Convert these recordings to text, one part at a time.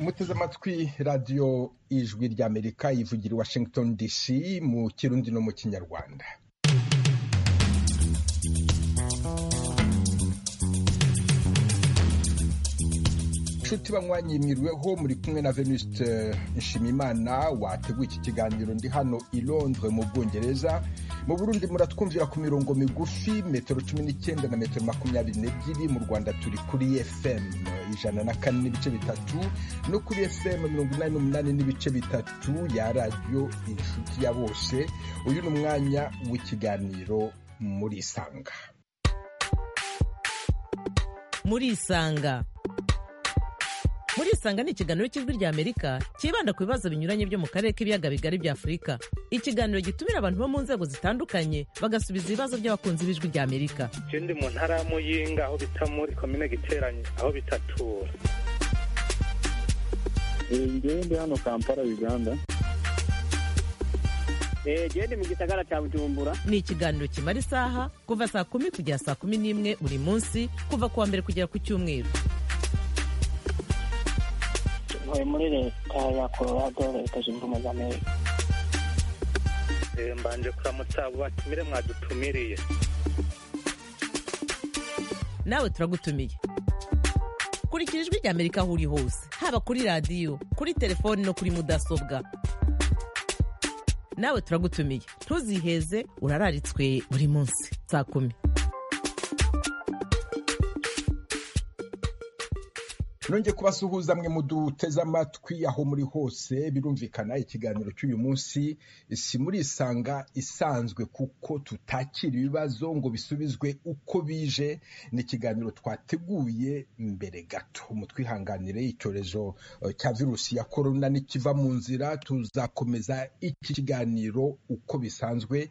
muteze amatwi radiyo ijwi ry'amerika yivugira i washington dc mu kirundi no mu kinyarwanda inshuti bamwanyimirweho muri kumwe na venuste nshimimana wateguye iki kiganiro ndi hano i londres mu bwongereza mu burundi muratwumvira ku mirongo migufi metero cumi n'icyenda na metero makumyabiri n'ebyiri mu rwanda turi kuri fm ijana na kane n'ibice bitatu no kuri fm mirongo inani n'umunani n'ibice bitatu ya radiyo inshuti ya bose uyu ni umwanya w'ikiganiro muri isanga muri isanga muri isanga ni ikiganiro cy'ijwi ry'amerika cyibanda ku bibazo binyuranye byo mu karere k'ibiyaga bigari bya afurika ikiganiro gitumira abantu bo mu nzego zitandukanye bagasubiza ibibazo by'abakunzi b'ijwi ry'amerika je ndi mu ntara ya muyinga aho bita muri komine giteranye aho bita tura ngewe ndi hano kampala uganda gende mu gisagara cya bujumbura ni ikiganiro kimara isaha kuva saa kumi kugera saa kumi n'imwe buri munsi kuva ku wa mbere kugera ku cyumweru ntuye muri leta ya colorado leta zunze ubumwe za amerika Eh, mbanje kuramutsa abo batumire mwadutumiriye nawe turagutumiye kurikira ijwi ry'amerika aho uri hose haba kuri radiyo kuri telefoni no kuri mudasobwa nawe turagutumiye ntuziheze urararitswe buri munsi saa kumi nongeye kubasuhuza mwe muduteze amatwi aho muri hose birumvikana ikiganiro cy'uyu munsi si muri isanga isanzwe kuko tutakira ibibazo ngo bisubizwe uko bije ni ikiganiro twateguye mbere gato mutwihanganire icyorezo eh, cya virusi ya korona nikiva mu nzira tuzakomeza iki kiganiro uko bisanzwe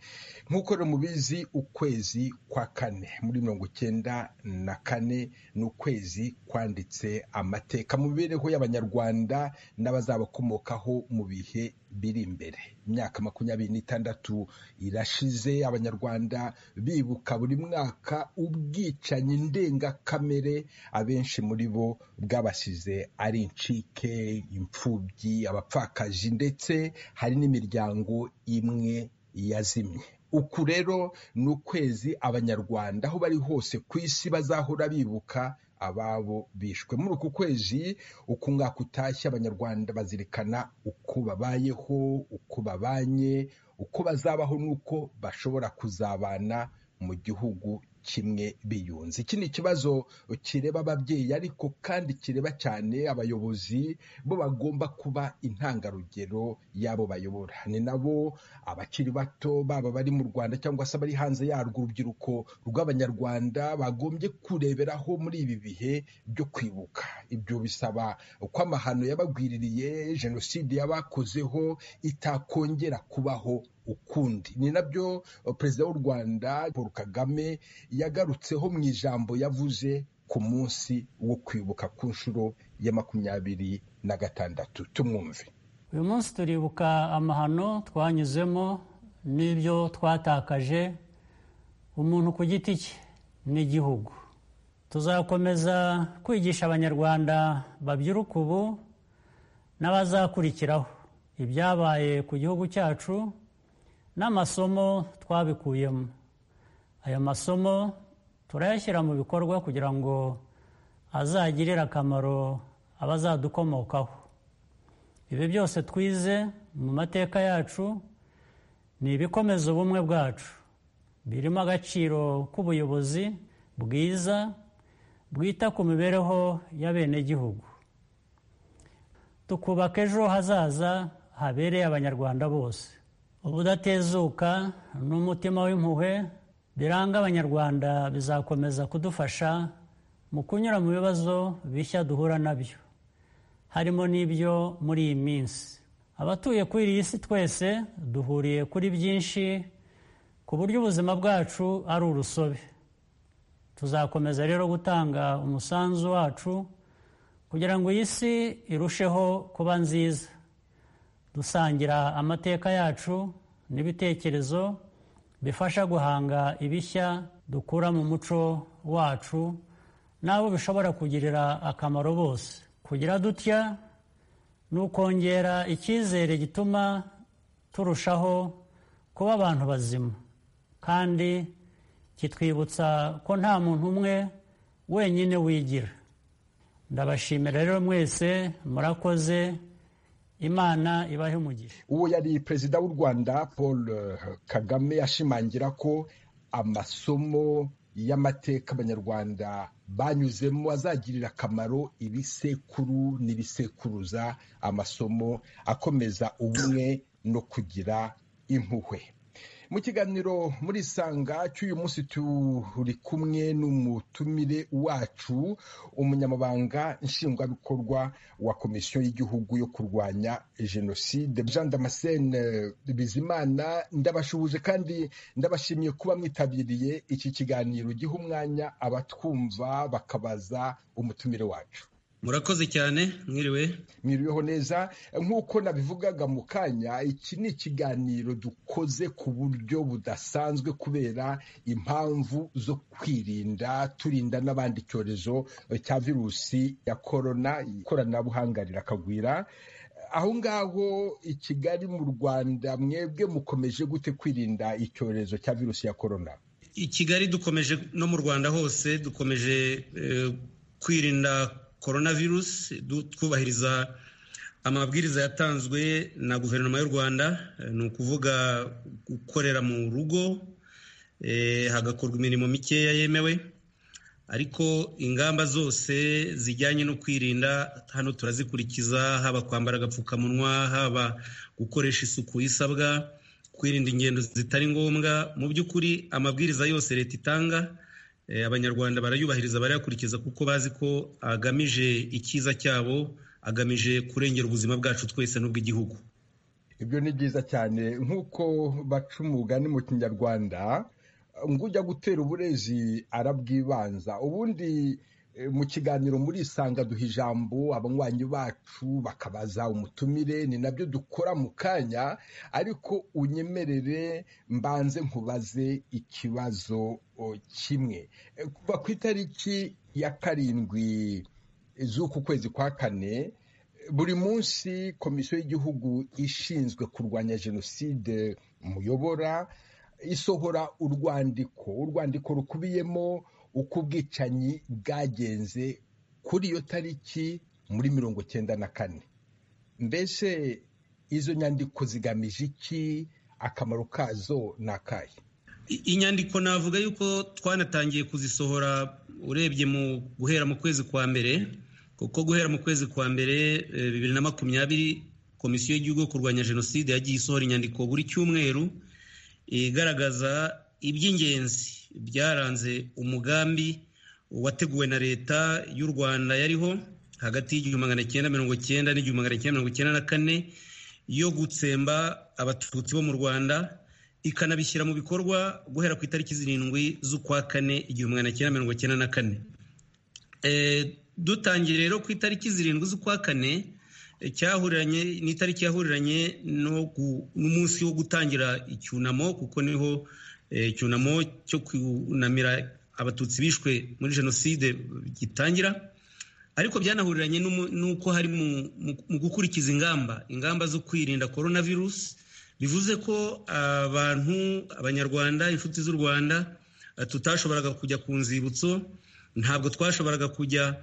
nk'uko rero mubizi ukwezi kwa kane muri mirongo icyenda na kane ni ukwezi kwanditse amateka mu mibereho y'abanyarwanda n'abazabakomokaho mu bihe biri imbere imyaka makumyabiri n'itandatu irashize abanyarwanda bibuka buri mwaka ubwicanyi ndengakamere abenshi muri bo bwabasize ari incike imfubyi abapfakazi ndetse hari n'imiryango imwe yazimye uku rero ni ukwezi abanyarwanda aho bari hose ku isi bazahora bibuka ababo bishwe muri uku kwezi uku ngaka utashye abanyarwanda bazirikana uko babayeho uko babanye uko bazabaho n'uko bashobora kuzabana mu gihugu kimwe biyunze iki ni ikibazo kireba ababyeyi ariko kandi kireba cyane abayobozi bo bagomba kuba intangarugero y'abo bayobora ni nabo abakiri bato baba bari mu rwanda cyangwa se abari hanze yarwo urubyiruko rw'abanyarwanda bagombye kureberaho muri ibi bihe byo kwibuka ibyo bisaba ko amahano yabagwiririye jenoside yabakozeho itakongera kubaho ukundi ni nabyo eh, perezida w'u rwanda paul kagame yagarutseho mu ijambo yavuze ku munsi wo kwibuka ku nshuro ya makumyabiri na gatandatu tumwumve uyu munsi turibuka amahano twanyuzemo n'ibyo twatakaje umuntu ku giti cye n'igihugu tuzakomeza kwigisha abanyarwanda babyiruka ubu n'abazakurikiraho ibyabaye ku gihugu cyacu n'amasomo twabikuyemo aya masomo turayashyira mu bikorwa kugira ngo azagirire akamaro abazadukomokaho ibi byose twize mu mateka yacu ni ibikomeza ubumwe bwacu birimo agaciro k'ubuyobozi bwiza bwita ku mibereho y'abenegihugu tukubaka ejo hazaza habereye abanyarwanda bose ubudatezuka n'umutima w'impuhwe biranga abanyarwanda bizakomeza kudufasha mu kunyura mu bibazo bishya duhura nabyo harimo n'ibyo muri iyi minsi abatuye kuri iyi si twese duhuriye kuri byinshi ku buryo ubuzima bwacu ari urusobe tuzakomeza rero gutanga umusanzu wacu kugira ngo iyi si irusheho kuba nziza dusangira amateka yacu n'ibitekerezo bifasha guhanga ibishya dukura mu muco wacu n'abo bishobora kugirira akamaro bose kugira dutya ni ukongera icyizere gituma turushaho kuba abantu bazima kandi kitwibutsa ko nta muntu umwe wenyine wigira ndabashimira rero mwese murakoze imana ibahe umugisha uwo yari perezida w'u rwanda paul kagame ashimangira ko amasomo y'amateka abanyarwanda banyuzemo azagirira akamaro ibisekuru n'ibisekuruza amasomo akomeza ubumwe no kugira impuhwe mu kiganiro muri isanga cy'uyu munsi turi kumwe n'umutumire wacu umunyamabanga nshingwabikorwa wa komisiyo y'igihugu yo kurwanya jenoside jean damascene bizimana ndabashuhuje kandi ndabashimiye kuba mwitabiriye iki kiganiro giha umwanya abatwumva bakabaza umutumire wacu murakoze cyane mwiriwe mwiriweho neza nk'uko nabivugaga mu kanya iki ni ikiganiro dukoze ku buryo budasanzwe kubera impamvu zo kwirinda turinda n'abandi icyorezo cya virusi ya korona ikoranabuhanga rirakagwira aho ngaho i kigali mu rwanda mwebwe mukomeje gute kwirinda icyorezo cya virusi ya korona i kigali dukomeje no mu rwanda hose dukomeje kwirinda coronavirus twubahiriza amabwiriza yatanzwe na guverinoma y'u rwanda ni ukuvuga gukorera mu rugo hagakorwa imirimo mikeya yemewe ariko ingamba zose zijyanye no kwirinda hano turazikurikiza haba kwambara agapfukamunwa haba gukoresha isuku isabwa kwirinda ingendo zitari ngombwa mu by'ukuri amabwiriza yose leta itanga abanyarwanda barayubahiriza barayakurikiza kuko bazi ko agamije icyiza cyabo agamije kurengera ubuzima bwacu twese n'ubw'igihugu ibyo ni byiza cyane nk'uko baca umugani mu kinyarwanda ngo ujya gutera uburezi arabwibanza ubundi mu kiganiro muri isanga duha ijambo abanywanyi bacu bakabaza umutumire ni nabyo dukora mu kanya ariko unyemerere mbanze nkubaze ikibazo kimwe kuva ku itariki ya karindwi z'uku kwezi kwa kane buri munsi komisiyo y'igihugu ishinzwe kurwanya jenoside muyobora isohora urwandiko urwandiko rukubiyemo uko ubwicanyi bwagenze kuri iyo tariki muri mirongo cyenda na kane mbese izo nyandiko zigamije iki akamaro kazo ni akahe inyandiko navuga yuko twanatangiye kuzisohora urebye mu guhera mu kwezi kwa mbere kuko guhera mu kwezi kwa mbere bibiri na makumyabiri komisiyo y'igihugu yo kurwanya jenoside yagiye isohora inyandiko buri cyumweru igaragaza iby'ingenzi byaranze umugambi wateguwe na leta y'u rwanda yariho hagati y'igihumbi magana cyenda mirongo cyenda n'igihumbi magana cyenda mirongo cyenda na kane yo gutsemba abatutsi bo mu rwanda ikanabishyira mu bikorwa guhera ku itariki zirindwi z'ukwa kane igihumbi magana cyenda mirongo cyenda na kane dutangiye rero ku itariki zirindwi z'ukwa kane cyahuriranye ni itariki yahuriranye n'umunsi wo gutangira icyunamo kuko niho icyunamo cyo kunamira abatutsi bishwe muri jenoside gitangira ariko byanahuriranye n'uko hari mu gukurikiza ingamba ingamba zo kwirinda korona virusi bivuze ko abantu abanyarwanda inshuti z'u rwanda tutashoboraga kujya ku nzibutso ntabwo twashoboraga kujya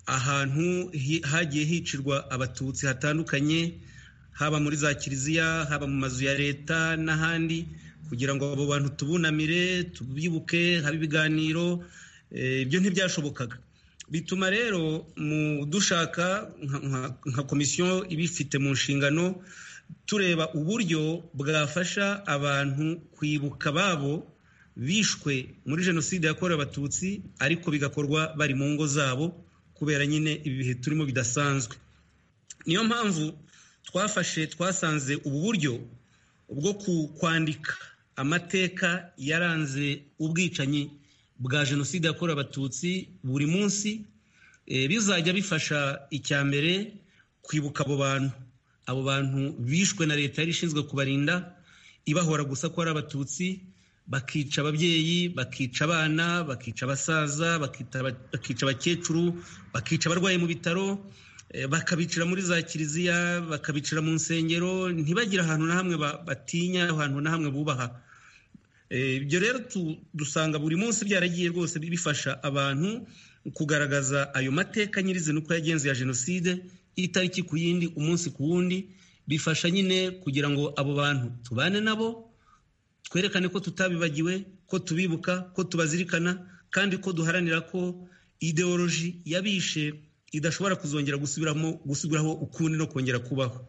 ahantu hagiye hicirwa abatutsi hatandukanye haba muri za kiliziya haba mu mazu ya leta n'ahandi kugira ngo abo bantu tubunamire tubibuke habe ibiganiro ibyo ntibyashobokaga bituma rero mu dushaka nka komisiyo ibifite mu nshingano tureba uburyo bwafasha abantu kwibuka babo bishwe muri jenoside yakorewe abatutsi ariko bigakorwa bari mu ngo zabo kubera nyine ibi bihe turimo bidasanzwe niyo mpamvu twafashe twasanze ubu buryo bwo kwandika amateka yaranze ubwicanyi bwa jenoside yakorewe abatutsi buri munsi bizajya bifasha icya mbere kwibuka abo bantu abo bantu bishwe na leta yari ishinzwe kubarinda ibahora gusa ko ari abatutsi bakica ababyeyi bakica abana bakica abasaza bakica abakecuru bakica abarwayi mu bitaro bakabicira muri za kiliziya bakabicira mu nsengero ntibagire ahantu na hamwe batinya ahantu na hamwe bubaha ibyo rero dusanga buri munsi byaragiye rwose bifasha abantu kugaragaza ayo mateka nyirizina uko yagenze ya jenoside itariki ku yindi umunsi ku wundi bifasha nyine kugira ngo abo bantu tubane nabo twerekane ko tutabibagiwe ko tubibuka ko tubazirikana kandi ko duharanira ko ideoloji yabishe idashobora kuzongera gusubiramo gusubiraho ukundi no kongera kubaho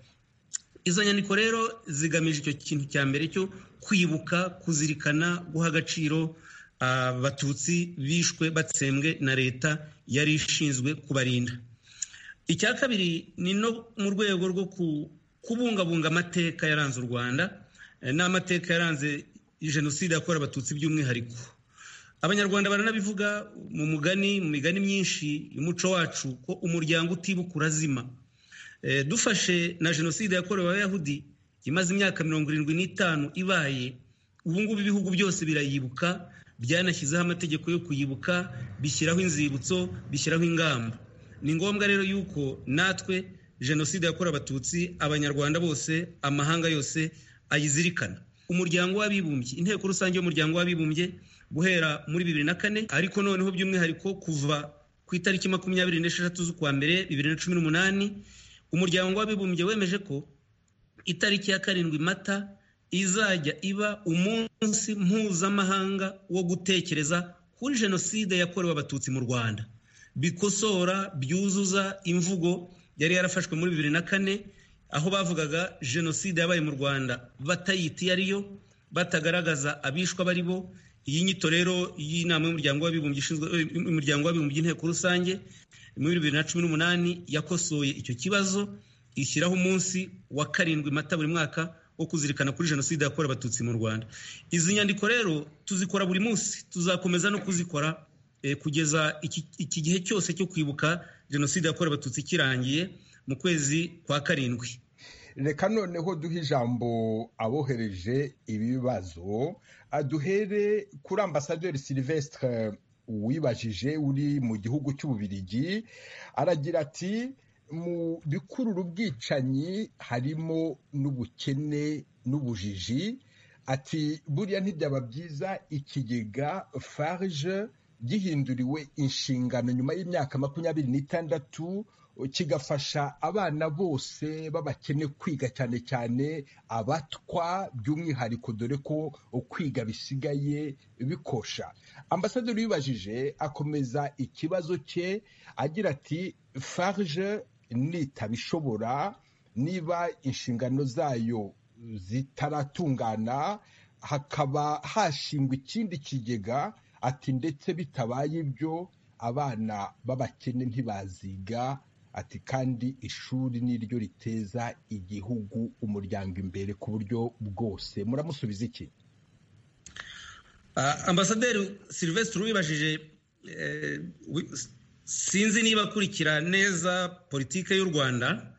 izo nyandiko rero zigamije icyo kintu cya mbere cyo kwibuka kuzirikana guha agaciro abatutsi bishwe batsembwe na leta yari ishinzwe kubarinda icya kabiri ni no mu rwego rwo kubungabunga amateka yaranze u rwanda n'amateka yaranze jenoside yakorewe abatutsi by'umwihariko abanyarwanda baranabivuga mu mugani mu migani myinshi y'umuco wacu ko umuryango utibuka urazima dufashe na jenoside yakorewe abayahudi imaze imyaka mirongo irindwi n'itanu ibaye ubu ngubu ibihugu byose birayibuka byanashyizeho amategeko yo kuyibuka bishyiraho inzibutso bishyiraho ingamba ni ngombwa rero yuko natwe jenoside yakorewe abatutsi abanyarwanda bose amahanga yose ayizirikana umuryango w'abibumbye inteko rusange y'umuryango w'abibumbye guhera muri bibiri na kane ariko noneho by'umwihariko kuva ku itariki makumyabiri n'esheshatu z'ukwa mbere bibiri na cumi n'umunani umuryango w'abibumbye wemeje ko itariki ya karindwi mata izajya iba umunsi mpuzamahanga wo gutekereza kuri jenoside yakorewe abatutsi mu rwanda bikosora byuzuza imvugo yari yarafashwe muri bibiri na kane aho bavugaga jenoside yabaye mu rwanda batayita iyo ariyo batagaragaza abishwa bari bo iyi nyito rero y'inama y'umuryango w'abibumbye umuryango w'abibumbye inteko rusange muri bibiri na cumi n'umunani yakosoye icyo kibazo ishyiraho umunsi wa karindwi mata buri mwaka wo kuzirikana kuri jenoside yakorewe abatutsi mu rwanda izi nyandiko rero tuzikora buri munsi tuzakomeza no kuzikora kugeza iki gihe cyose cyo kwibuka jenoside yakorewe abatutsi kirangiye mu kwezi kwa karindwi reka noneho duhe ijambo abohereje ibibazo aduhere kuri ambasaderi silivesitire wibajije uri mu gihugu cy'ububirigi aragira ati mu bikurura ubwicanyi harimo n'ubukene n'ubujiji ati buriya ntibyaba byiza ikigega farije gihinduriwe inshingano nyuma y'imyaka makumyabiri n'itandatu kigafasha abana bose b'abakene kwiga cyane cyane abatwa by'umwihariko dore ko kwiga bisigaye bikosha ambasaderi ubibajije akomeza ikibazo cye agira ati farge nitabishobora niba inshingano zayo zitaratungana hakaba hashingwa ikindi kigega ati ndetse bitabaye ibyo abana b'abakene ntibaziga ati kandi ishuri niryo riteza igihugu umuryango imbere ku buryo bwose muramusubiza iki ambasaderi silivesitiri wibajije sinzi niba akurikira neza politiki y'u rwanda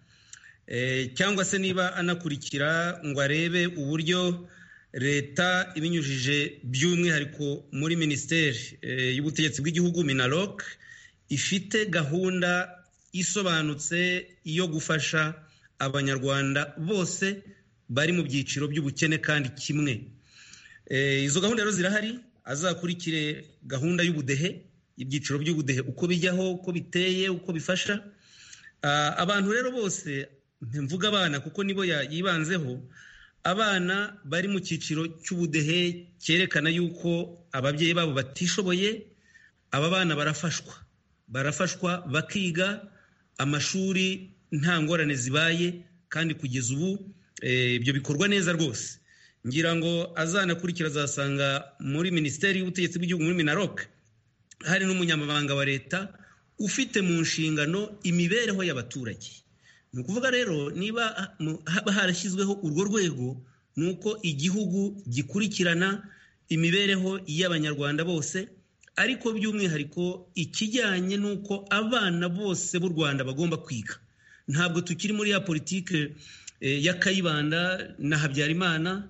cyangwa se niba anakurikira ngo arebe uburyo leta ibinyujije by'umwihariko muri minisiteri y'ubutegetsi bw'igihugu minaloc ifite gahunda isobanutse yo gufasha abanyarwanda bose bari mu byiciro by'ubukene kandi kimwe izo gahunda rero zirahari azakurikire gahunda y'ubudehe ibyiciro by'ubudehe uko bijyaho uko biteye uko bifasha abantu rero bose mvuga abana kuko nibo yibanzeho abana bari mu cyiciro cy'ubudehe cyerekana yuko ababyeyi babo batishoboye aba bana barafashwa barafashwa bakiga amashuri nta ngorane zibaye kandi kugeza ubu ibyo bikorwa neza rwose ngira ngo azanakurikira azasanga muri minisiteri y'ubutegetsi bw'igihugu muri minarok hari n'umunyamabanga wa leta ufite mu nshingano imibereho y'abaturage ni ukuvuga rero niba haba harashyizweho urwo rwego ni uko igihugu gikurikirana imibereho y'abanyarwanda bose ariko by'umwihariko ikijyanye n'uko abana bose b'u rwanda bagomba kwiga ntabwo tukiri muri ya politiki ya kayibanda na habyarimana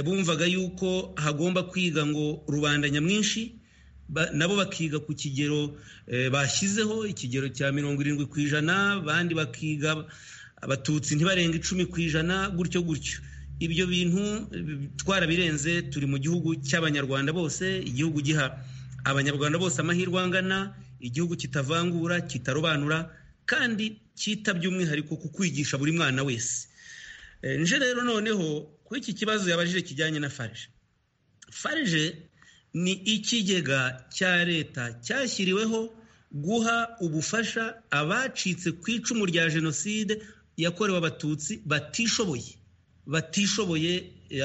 bumvaga yuko hagomba kwiga ngo rubanda nyamwinshi nabo bakiga ku kigero bashyizeho ikigero cya mirongo irindwi ku ijana abandi bakiga abatutsi ntibarenga icumi ku ijana gutyo gutyo ibyo bintu twarabirenze turi mu gihugu cy'abanyarwanda bose igihugu giha abanyarwanda bose amahirwe angana igihugu kitavangura kitarobanura kandi kita by'umwihariko ku kwigisha buri mwana wese nje rero noneho kuri iki kibazo yabajije kijyanye na farije farije ni ikigega cya leta cyashyiriweho guha ubufasha abacitse ku icumu rya jenoside yakorewe abatutsi batishoboye batishoboye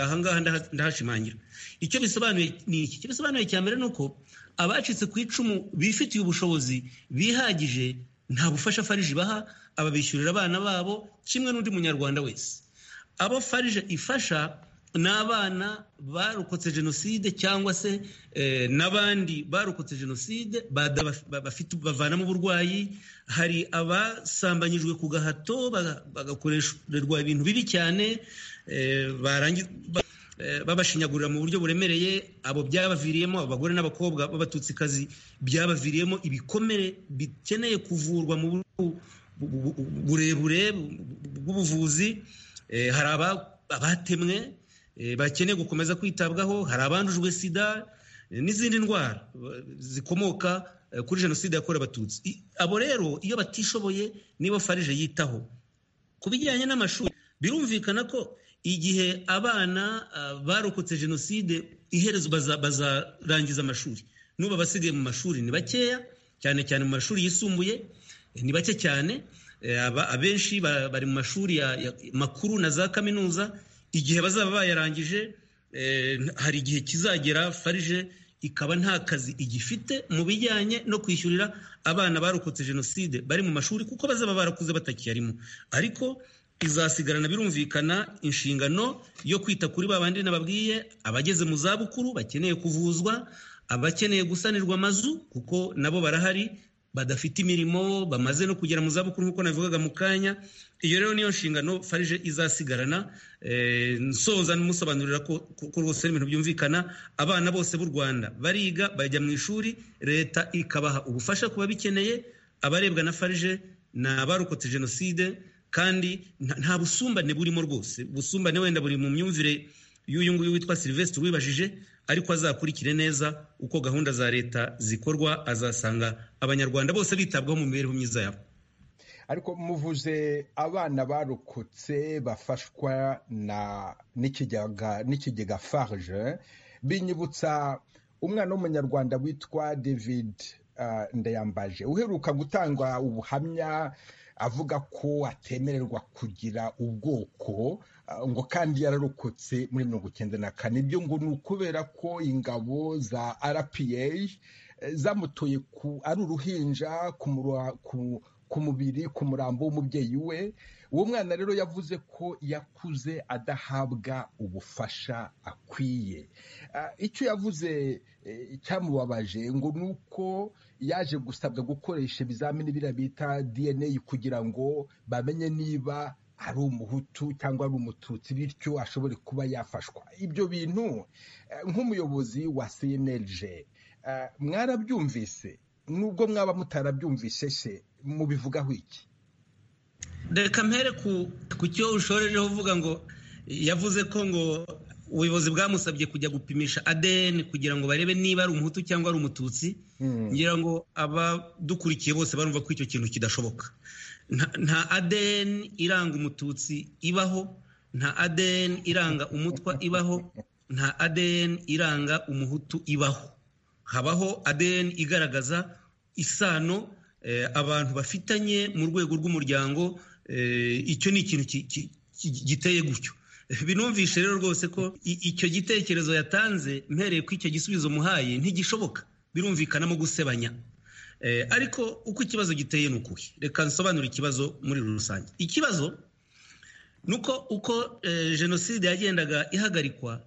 ahangaha ndahashimangira icyo bisobanuye ni iki icyo bisobanuye cya mbere ni uko abacitse ku icumu bifitiye ubushobozi bihagije nta bufasha farije ibaha ababishyurira abana babo kimwe n'undi munyarwanda wese abo farije ifasha ni abana barokotse jenoside cyangwa se n'abandi barokotse jenoside bavanamo uburwayi hari abasambanyijwe ku gahato bagakorerwa ibintu bibi cyane babashinyagurira mu buryo buremereye abo byabaviriyemo abagore n'abakobwa b'abatutsikazi byabaviriyemo ibikomere bikeneye kuvurwa mu burebure bw'ubuvuzi hari abatemwe bakeneye gukomeza kwitabwaho hari abandujwe sida n'izindi ndwara zikomoka kuri jenoside yakorewe abatutsi abo rero iyo batishoboye nibo farije yitaho ku bijyanye n'amashuri birumvikana ko igihe abana barokotse jenoside iherezo bazarangiza amashuri n'ubu abasigaye mu mashuri ni bakeya cyane cyane mu mashuri yisumbuye ni bake cyane abenshi bari mu mashuri makuru na za kaminuza igihe bazaba bayarangije hari igihe kizagera farije ikaba nta kazi igifite mu bijyanye no kwishyurira abana barokotse jenoside bari mu mashuri kuko bazaba barakuze batakiyarimo ariko izasigarana birumvikana inshingano yo kwita kuri ba bandi nababwiye abageze mu zabukuru bakeneye kuvuzwa abakeneye gusanirwa amazu kuko nabo barahari badafite imirimo bamaze no kugera mu zabukuru nk'uko nabivugaga mu kanya iyo rero niyo nshingano farije izasigarana nsoza n'umusobanurira ko rwose ibintu byumvikana abana bose b'u rwanda bariga bajya mu ishuri leta ikabaha ubufasha ku babikeneye abarebwa na farije ni abarokotse jenoside kandi nta busumbane burimo rwose ubusumbane wenda buri mu myumvire y'uyu nguyu witwa silivesitiri wibajije ariko azakurikire neza uko gahunda za leta zikorwa azasanga abanyarwanda bose bitabwaho mu mibereho myiza yabo ariko muvuze abana barokotse bafashwa n'ikigega farge binyibutsa umwana w'umunyarwanda witwa david ndayambaje uheruka gutanga ubuhamya avuga ko atemererwa kugira ubwoko ngo kandi yararokotse muri mirongo icyenda na kane ibyo ngo ni ukubera ko ingabo za rpa zamutoye ku ari uruhinja ku mubiri ku murambo w'umubyeyi we uwo mwana rero yavuze ko yakuze adahabwa ubufasha akwiye icyo yavuze cyamubabaje ngo ni uko yaje gusabwa gukoresha ibizamini biriya bita dna kugira ngo bamenye niba ari umuhutu cyangwa ari umututsi bityo ashobore kuba yafashwa ibyo bintu nk'umuyobozi wa cnlg mwarabyumvise nubwo mwaba mutarabyumvise se mubivugaho iki reka mpere ku cyo ushorejeho uvuga ngo yavuze ko ngo ubuyobozi bwamusabye kujya gupimisha adn kugira ngo barebe niba ari umuhutu cyangwa ari umututsi ngira ngo abadukurikiye bose barumva ko icyo kintu kidashoboka nta adn iranga umututsi ibaho nta adn iranga umutwa ibaho nta adn iranga umuhutu ibaho habaho adn igaragaza isano abantu bafitanye mu rwego rw'umuryango icyo ni ikintu giteye gutyo binumvishe rero rwose ko icyo gitekerezo yatanze mpereye ko icyo gisubizo muhaye ntigishoboka birumvikanamo gusebanya ariko uko ikibazo giteye ni ukuhe reka nsobanure ikibazo muri rusange ikibazo ni uko uko jenoside yagendaga ihagarikwa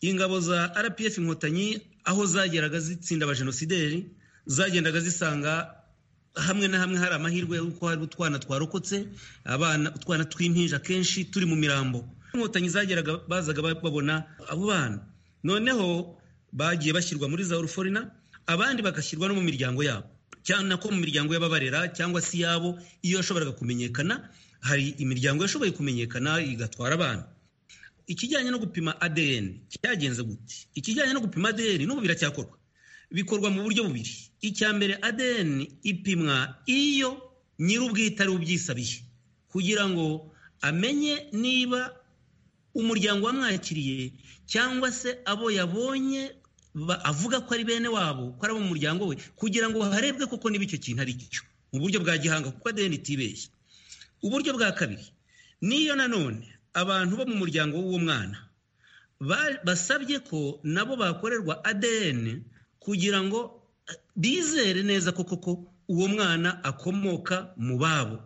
ingabo za rpf inkotanyi aho zageraga zitsinda abajenosideri zagendaga zisanga hamwe na hamwe hari amahirwe y'uko hari utwana twarokotse abana utwana tw'impinja kenshi turi mu mirambo inkotanyi zageraga bazaga babona abo bana noneho bagiye bashyirwa muri za uruforina abandi bagashyirwa no mu miryango yabo cyane ko mu miryango y'ababarera cyangwa se yabo iyo yashoboraga kumenyekana hari imiryango yashoboye kumenyekana igatwara abana ikijyanye no gupima adn cyagenze gute ikijyanye no gupima adn n'ubu biracyakorwa bikorwa mu buryo bubiri icya mbere adn ipimwa iyo nyir'ubwite ari ubyisabiye kugira ngo amenye niba umuryango wamwakiriye cyangwa se abo yabonye avuga ko ari bene wabo ko ari abo mu muryango we kugira ngo harebwe koko niba icyo kintu ari cyo mu buryo bwa gihanga kuko adn itibeshye uburyo bwa kabiri niyo nanone abantu bo mu muryango w'uwo mwana basabye ko nabo bakorerwa adn kugira ngo bizere neza ko koko uwo mwana akomoka mu babo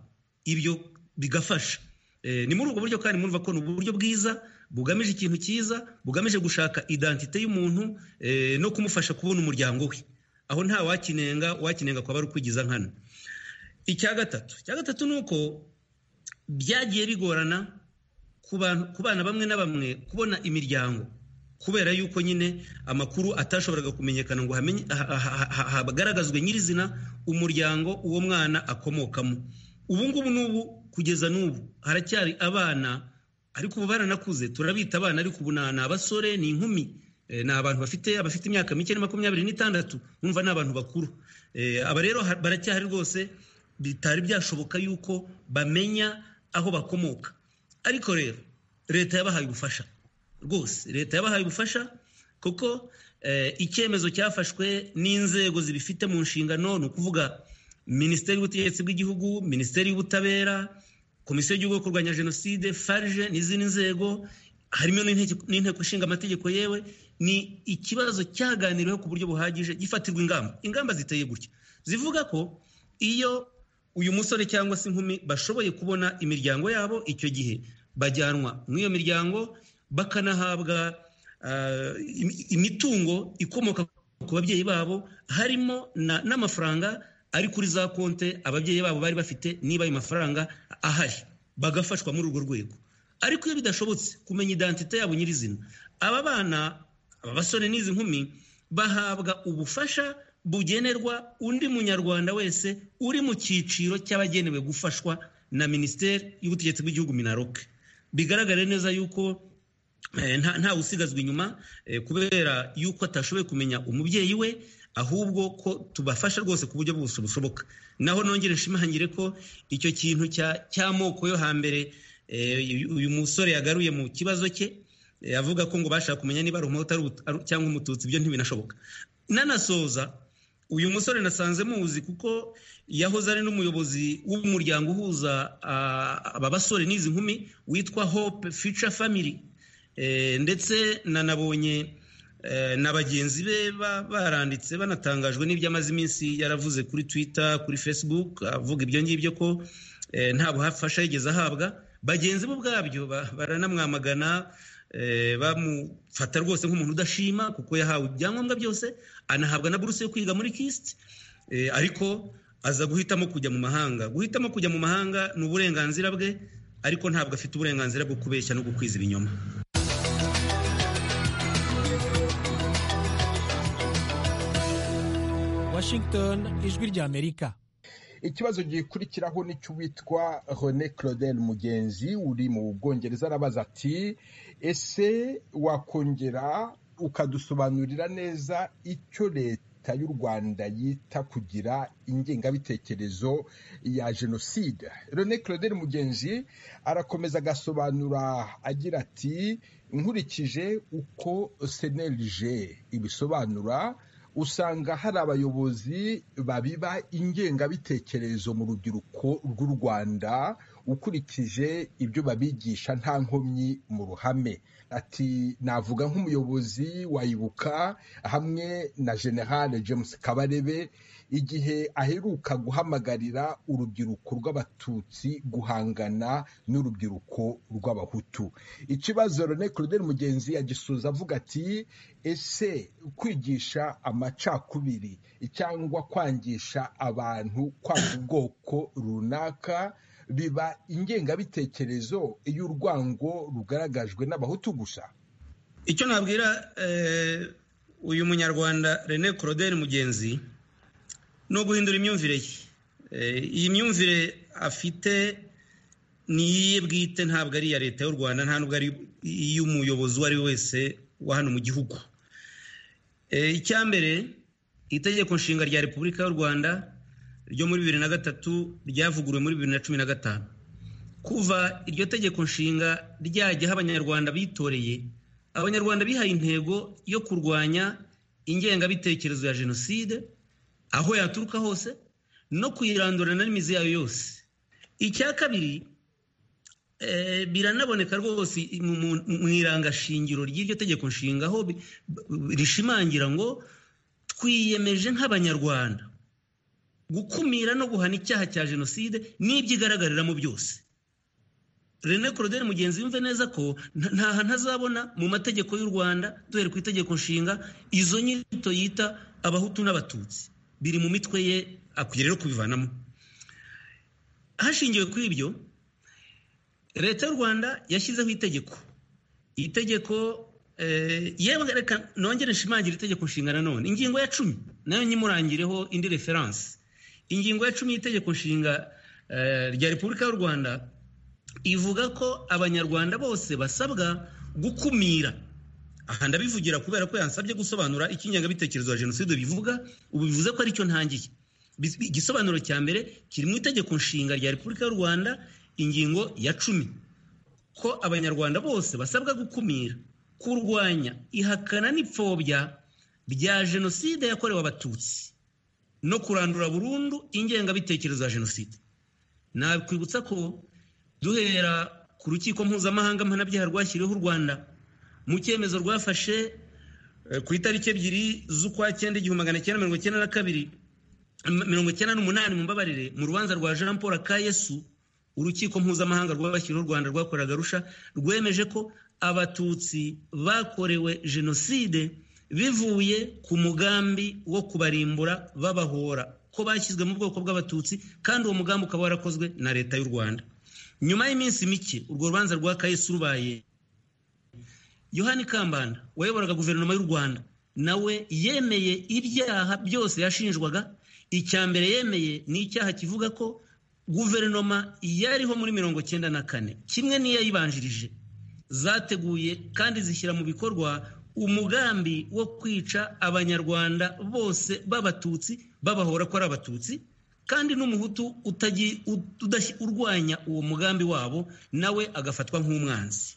ibyo bigafasha ni muri ubwo buryo kandi murumva ko ni uburyo bwiza bugamije ikintu cyiza bugamije gushaka idantite y'umuntu no kumufasha kubona umuryango we aho nta wakinenga wakinenga kwaba ari ukwigiza nkana icya gatatu icya gatatu ni uko byagiye bigorana ku bana bamwe na bamwe kubona imiryango kubera yuko nyine amakuru atashoboraga kumenyekana ngo hagaragazwe nyirizina umuryango uwo mwana akomokamo ubu ngubu n'ubu kugeza n'ubu haracyari abana ariko ubu baranakuze turabita abana ariko ubu ni abasore ni inkumi ni abantu bafite abafite imyaka mike ni makumyabiri n'itandatu bumva ni abantu bakuru aba rero baracyahari rwose bitari byashoboka yuko bamenya aho bakomoka ariko rero leta yabahaye ubufasha rwose leta yabahaye ubufasha kuko icyemezo cyafashwe n'inzego zibifite mu nshingano ni ukuvuga minisiteri y'ubutegetsi bw'igihugu minisiteri y'ubutabera komisiyo y'igihugu yo kurwanya jenoside farije n'izindi nzego harimo n'inteko ishinga amategeko yewe ni ikibazo cyaganiriweho ku buryo buhagije gifatirwa ingamba ingamba ziteye gutya zivuga ko iyo uyu musore cyangwa se inkumi bashoboye kubona imiryango yabo icyo gihe bajyanwa n'iyo miryango bakanahabwa imitungo ikomoka ku babyeyi babo harimo n'amafaranga ari kuri za konte ababyeyi babo bari bafite niba ayo mafaranga ahari bagafashwa muri urwo rwego ariko iyo bidashobotse kumenya idantite yabo nyirizina aba bana aba basore n'izi nkumi bahabwa ubufasha bugenerwa undi munyarwanda wese uri mu cyiciro cy'abagenewe gufashwa na minisiteri y'ubutegetsi bw'igihugu minaroke bigaragare neza yuko nta usigazwa inyuma kubera yuko atashoboye kumenya umubyeyi we ahubwo ko tubafasha rwose ku buryo bwose bushoboka naho nongere nshimangire ko icyo kintu cy'amoko yo hambere uyu musore yagaruye mu kibazo cye avuga ko ngo bashaka kumenya niba ari umuhutu cyangwa umututsi ibyo ntibinashoboka nanasoza uyu musore nasanze muzi kuko yahoze ari n'umuyobozi w'umuryango uhuza aba basore n'izi nkumi witwa hope future family ndetse nanabonye na bagenzi be baranditse banatangajwe n'ibyo amaze iminsi yaravuze kuri twitter kuri facebook avuga ibyo ngibyo ko nta bufasha yigeze ahabwa bagenzi be ubwabyo baranamwamagana bamufata rwose nk'umuntu udashima kuko yahawe ibyangombwa byose anahabwa na buruse yo kwiga muri kisiti ariko aza guhitamo kujya mu mahanga guhitamo kujya mu mahanga ni uburenganzira bwe ariko ntabwo afite uburenganzira bwo kubeshya no gukwiza ibinyoma washington ijwi ry'amerika ikibazo gikurikiraho n'icy'uwitwa René Claudel Mugenzi uri mu Bwongereza arabaza ati ese wakongera ukadusobanurira neza icyo leta y'u Rwanda yita kugira ingengabitekerezo ya jenoside René Claudel Mugenzi arakomeza agasobanura agira ati nkurikije uko senerije ibisobanura usanga hari abayobozi babiba ingengabitekerezo mu rubyiruko rw'u rwanda ukurikije ibyo babigisha nta nkomyi mu ruhame ati navuga nk'umuyobozi wayibuka hamwe na generale james kabarebe igihe aheruka guhamagarira urubyiruko rw'abatutsi guhangana n'urubyiruko rw'abahutu ikibazo rene claudel mugenzi yagisoza avuga ati ese kwigisha amacakubiri cyangwa kwangisha abantu kwanga ubwoko runaka biba ingengabitekerezo y'urwango rugaragajwe n'abahutu gusa icyo nabwira uyu munyarwanda rene claudel mugenzi ni uguhindura imyumvire ye iyi myumvire afite ni iye bwite ntabwo ari iya leta y'u rwanda nta nubwo ari iy'umuyobozi uwo ari we wese wa hano mu gihugu icya mbere itegeko nshinga rya repubulika y'u rwanda ryo muri bibiri na gatatu ryavuguruwe muri bibiri na cumi na gatanu kuva iryo tegeko nshinga ryajyaho abanyarwanda bitoreye abanyarwanda bihaye intego yo kurwanya ingengabitekerezo ya jenoside aho yaturuka hose no kuyirandura na n'imizi yayo yose icya kabiri biranaboneka rwose mu irangashingiro ry'iryo tegeko nshinga aho rishimangira ngo twiyemeje nk'abanyarwanda gukumira no guhana icyaha cya jenoside n'ibyo igaragariramo byose rene claudel mugenzi wumve neza ko nta hantu azabona mu mategeko y'u rwanda duhere ku itegeko nshinga izo nyito yita abahutu n'abatutsi biri mu mitwe ye akwiye rero kubivanamo hashingiwe kuri ibyo leta y'u rwanda yashyizeho itegeko itegeko yewe reka nongere nshimangire itegeko nshinga nanone ingingo ya cumi nayo nyimurangireho indi referanse ingingo ya cumi y'itegeko nshinga rya repubulika y'u rwanda ivuga ko abanyarwanda bose basabwa gukumira aha ndabivugira kubera ko yansabye gusobanura icyo ingengabitekerezo ya jenoside bivuga ubu bivuze ko aricyo ntangiye igisobanuro cya mbere kiri mu itegeko nshinga rya repubulika y'u rwanda ingingo ya cumi ko abanyarwanda bose basabwa gukumira kurwanya ihakana n'ipfobya rya jenoside yakorewe abatutsi no kurandura burundu ingengabitekerezo ya jenoside nakwibutsa ko duhera ku rukiko mpuzamahanga mpanabyaha rwashyiriweho u rwanda mu cyemezo rwafashe ku itariki ebyiri z'ukwa cyenda igihumbi magana cyenda mirongo cyenda na kabiri mirongo cyenda n'umunani mu mbabarire mu rubanza rwa jean paul akayesu urukiko mpuzamahanga rwabashyiriweho u rwanda rwakoraga rusha rwemeje ko abatutsi bakorewe jenoside bivuye ku mugambi wo kubarimbura babahora ko bashyizwe mu bwoko bw'abatutsi kandi uwo mugambi ukaba warakozwe na leta y'u rwanda nyuma y'iminsi mike urwo rubanza rwa kayesi rubaye yohani kambanda wayoboraga guverinoma y'u rwanda nawe yemeye ibyaha byose yashinjwaga icya mbere yemeye ni icyaha kivuga ko guverinoma yariho muri mirongo cyenda na kane kimwe n'iyayibanjirije zateguye kandi zishyira mu bikorwa umugambi wo kwica abanyarwanda bose b'abatutsi babahora ko ari abatutsi kandi n'umuhutu urwanya uwo mugambi wabo nawe agafatwa nk'umwanzi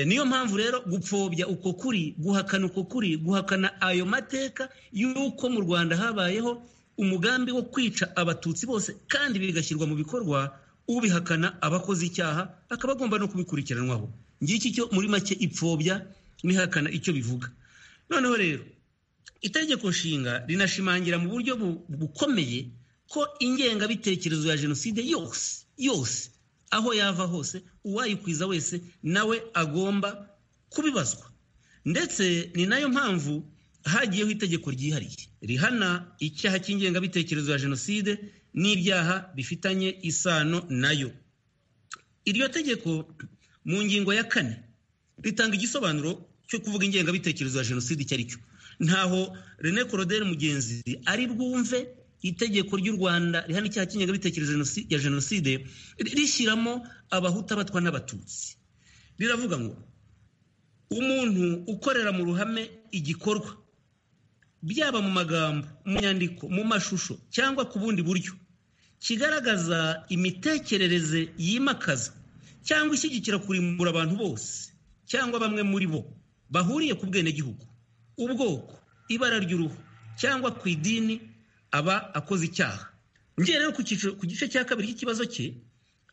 niyo mpamvu rero gupfobya uko kuri guhakana uko kuri guhakana ayo mateka y'uko mu rwanda habayeho umugambi wo kwica abatutsi bose kandi bigashyirwa mu bikorwa ubihakana abakoze icyaha akaba agomba no kubikurikiranwaho ngiki cyo muri make ipfobya n'ihakana icyo bivuga noneho rero itegeko nshinga rinashimangira mu buryo bukomeye ko ingengabitekerezo ya jenoside yose yose aho yava hose uwayikwiza wese nawe agomba kubibazwa ndetse ni nayo mpamvu hagiyeho itegeko ryihariye rihana icyaha cy'ingengabitekerezo ya jenoside n'ibyaha bifitanye isano nayo iryo tegeko mu ngingo ya kane ritanga igisobanuro cyo kuvuga ingengabitekerezo ya jenoside icyo ari cyo ntaho rene koroderi mugenzi ari bwumve itegeko ry'u rwanda rihana icyaha cy'ingengabitekerezo ya jenoside rishyiramo abahuta batwa n'abatutsi riravuga ngo umuntu ukorera mu ruhame igikorwa byaba mu magambo mu nyandiko mu mashusho cyangwa ku bundi buryo kigaragaza imitekerereze yimakaza cyangwa ishyigikira kurimbura abantu bose cyangwa bamwe muri bo bahuriye ku bwenegihugu ubwoko ibara ry'uruhu cyangwa ku idini aba akoze icyaha ngiye rero ku gice cya kabiri cy'ikibazo cye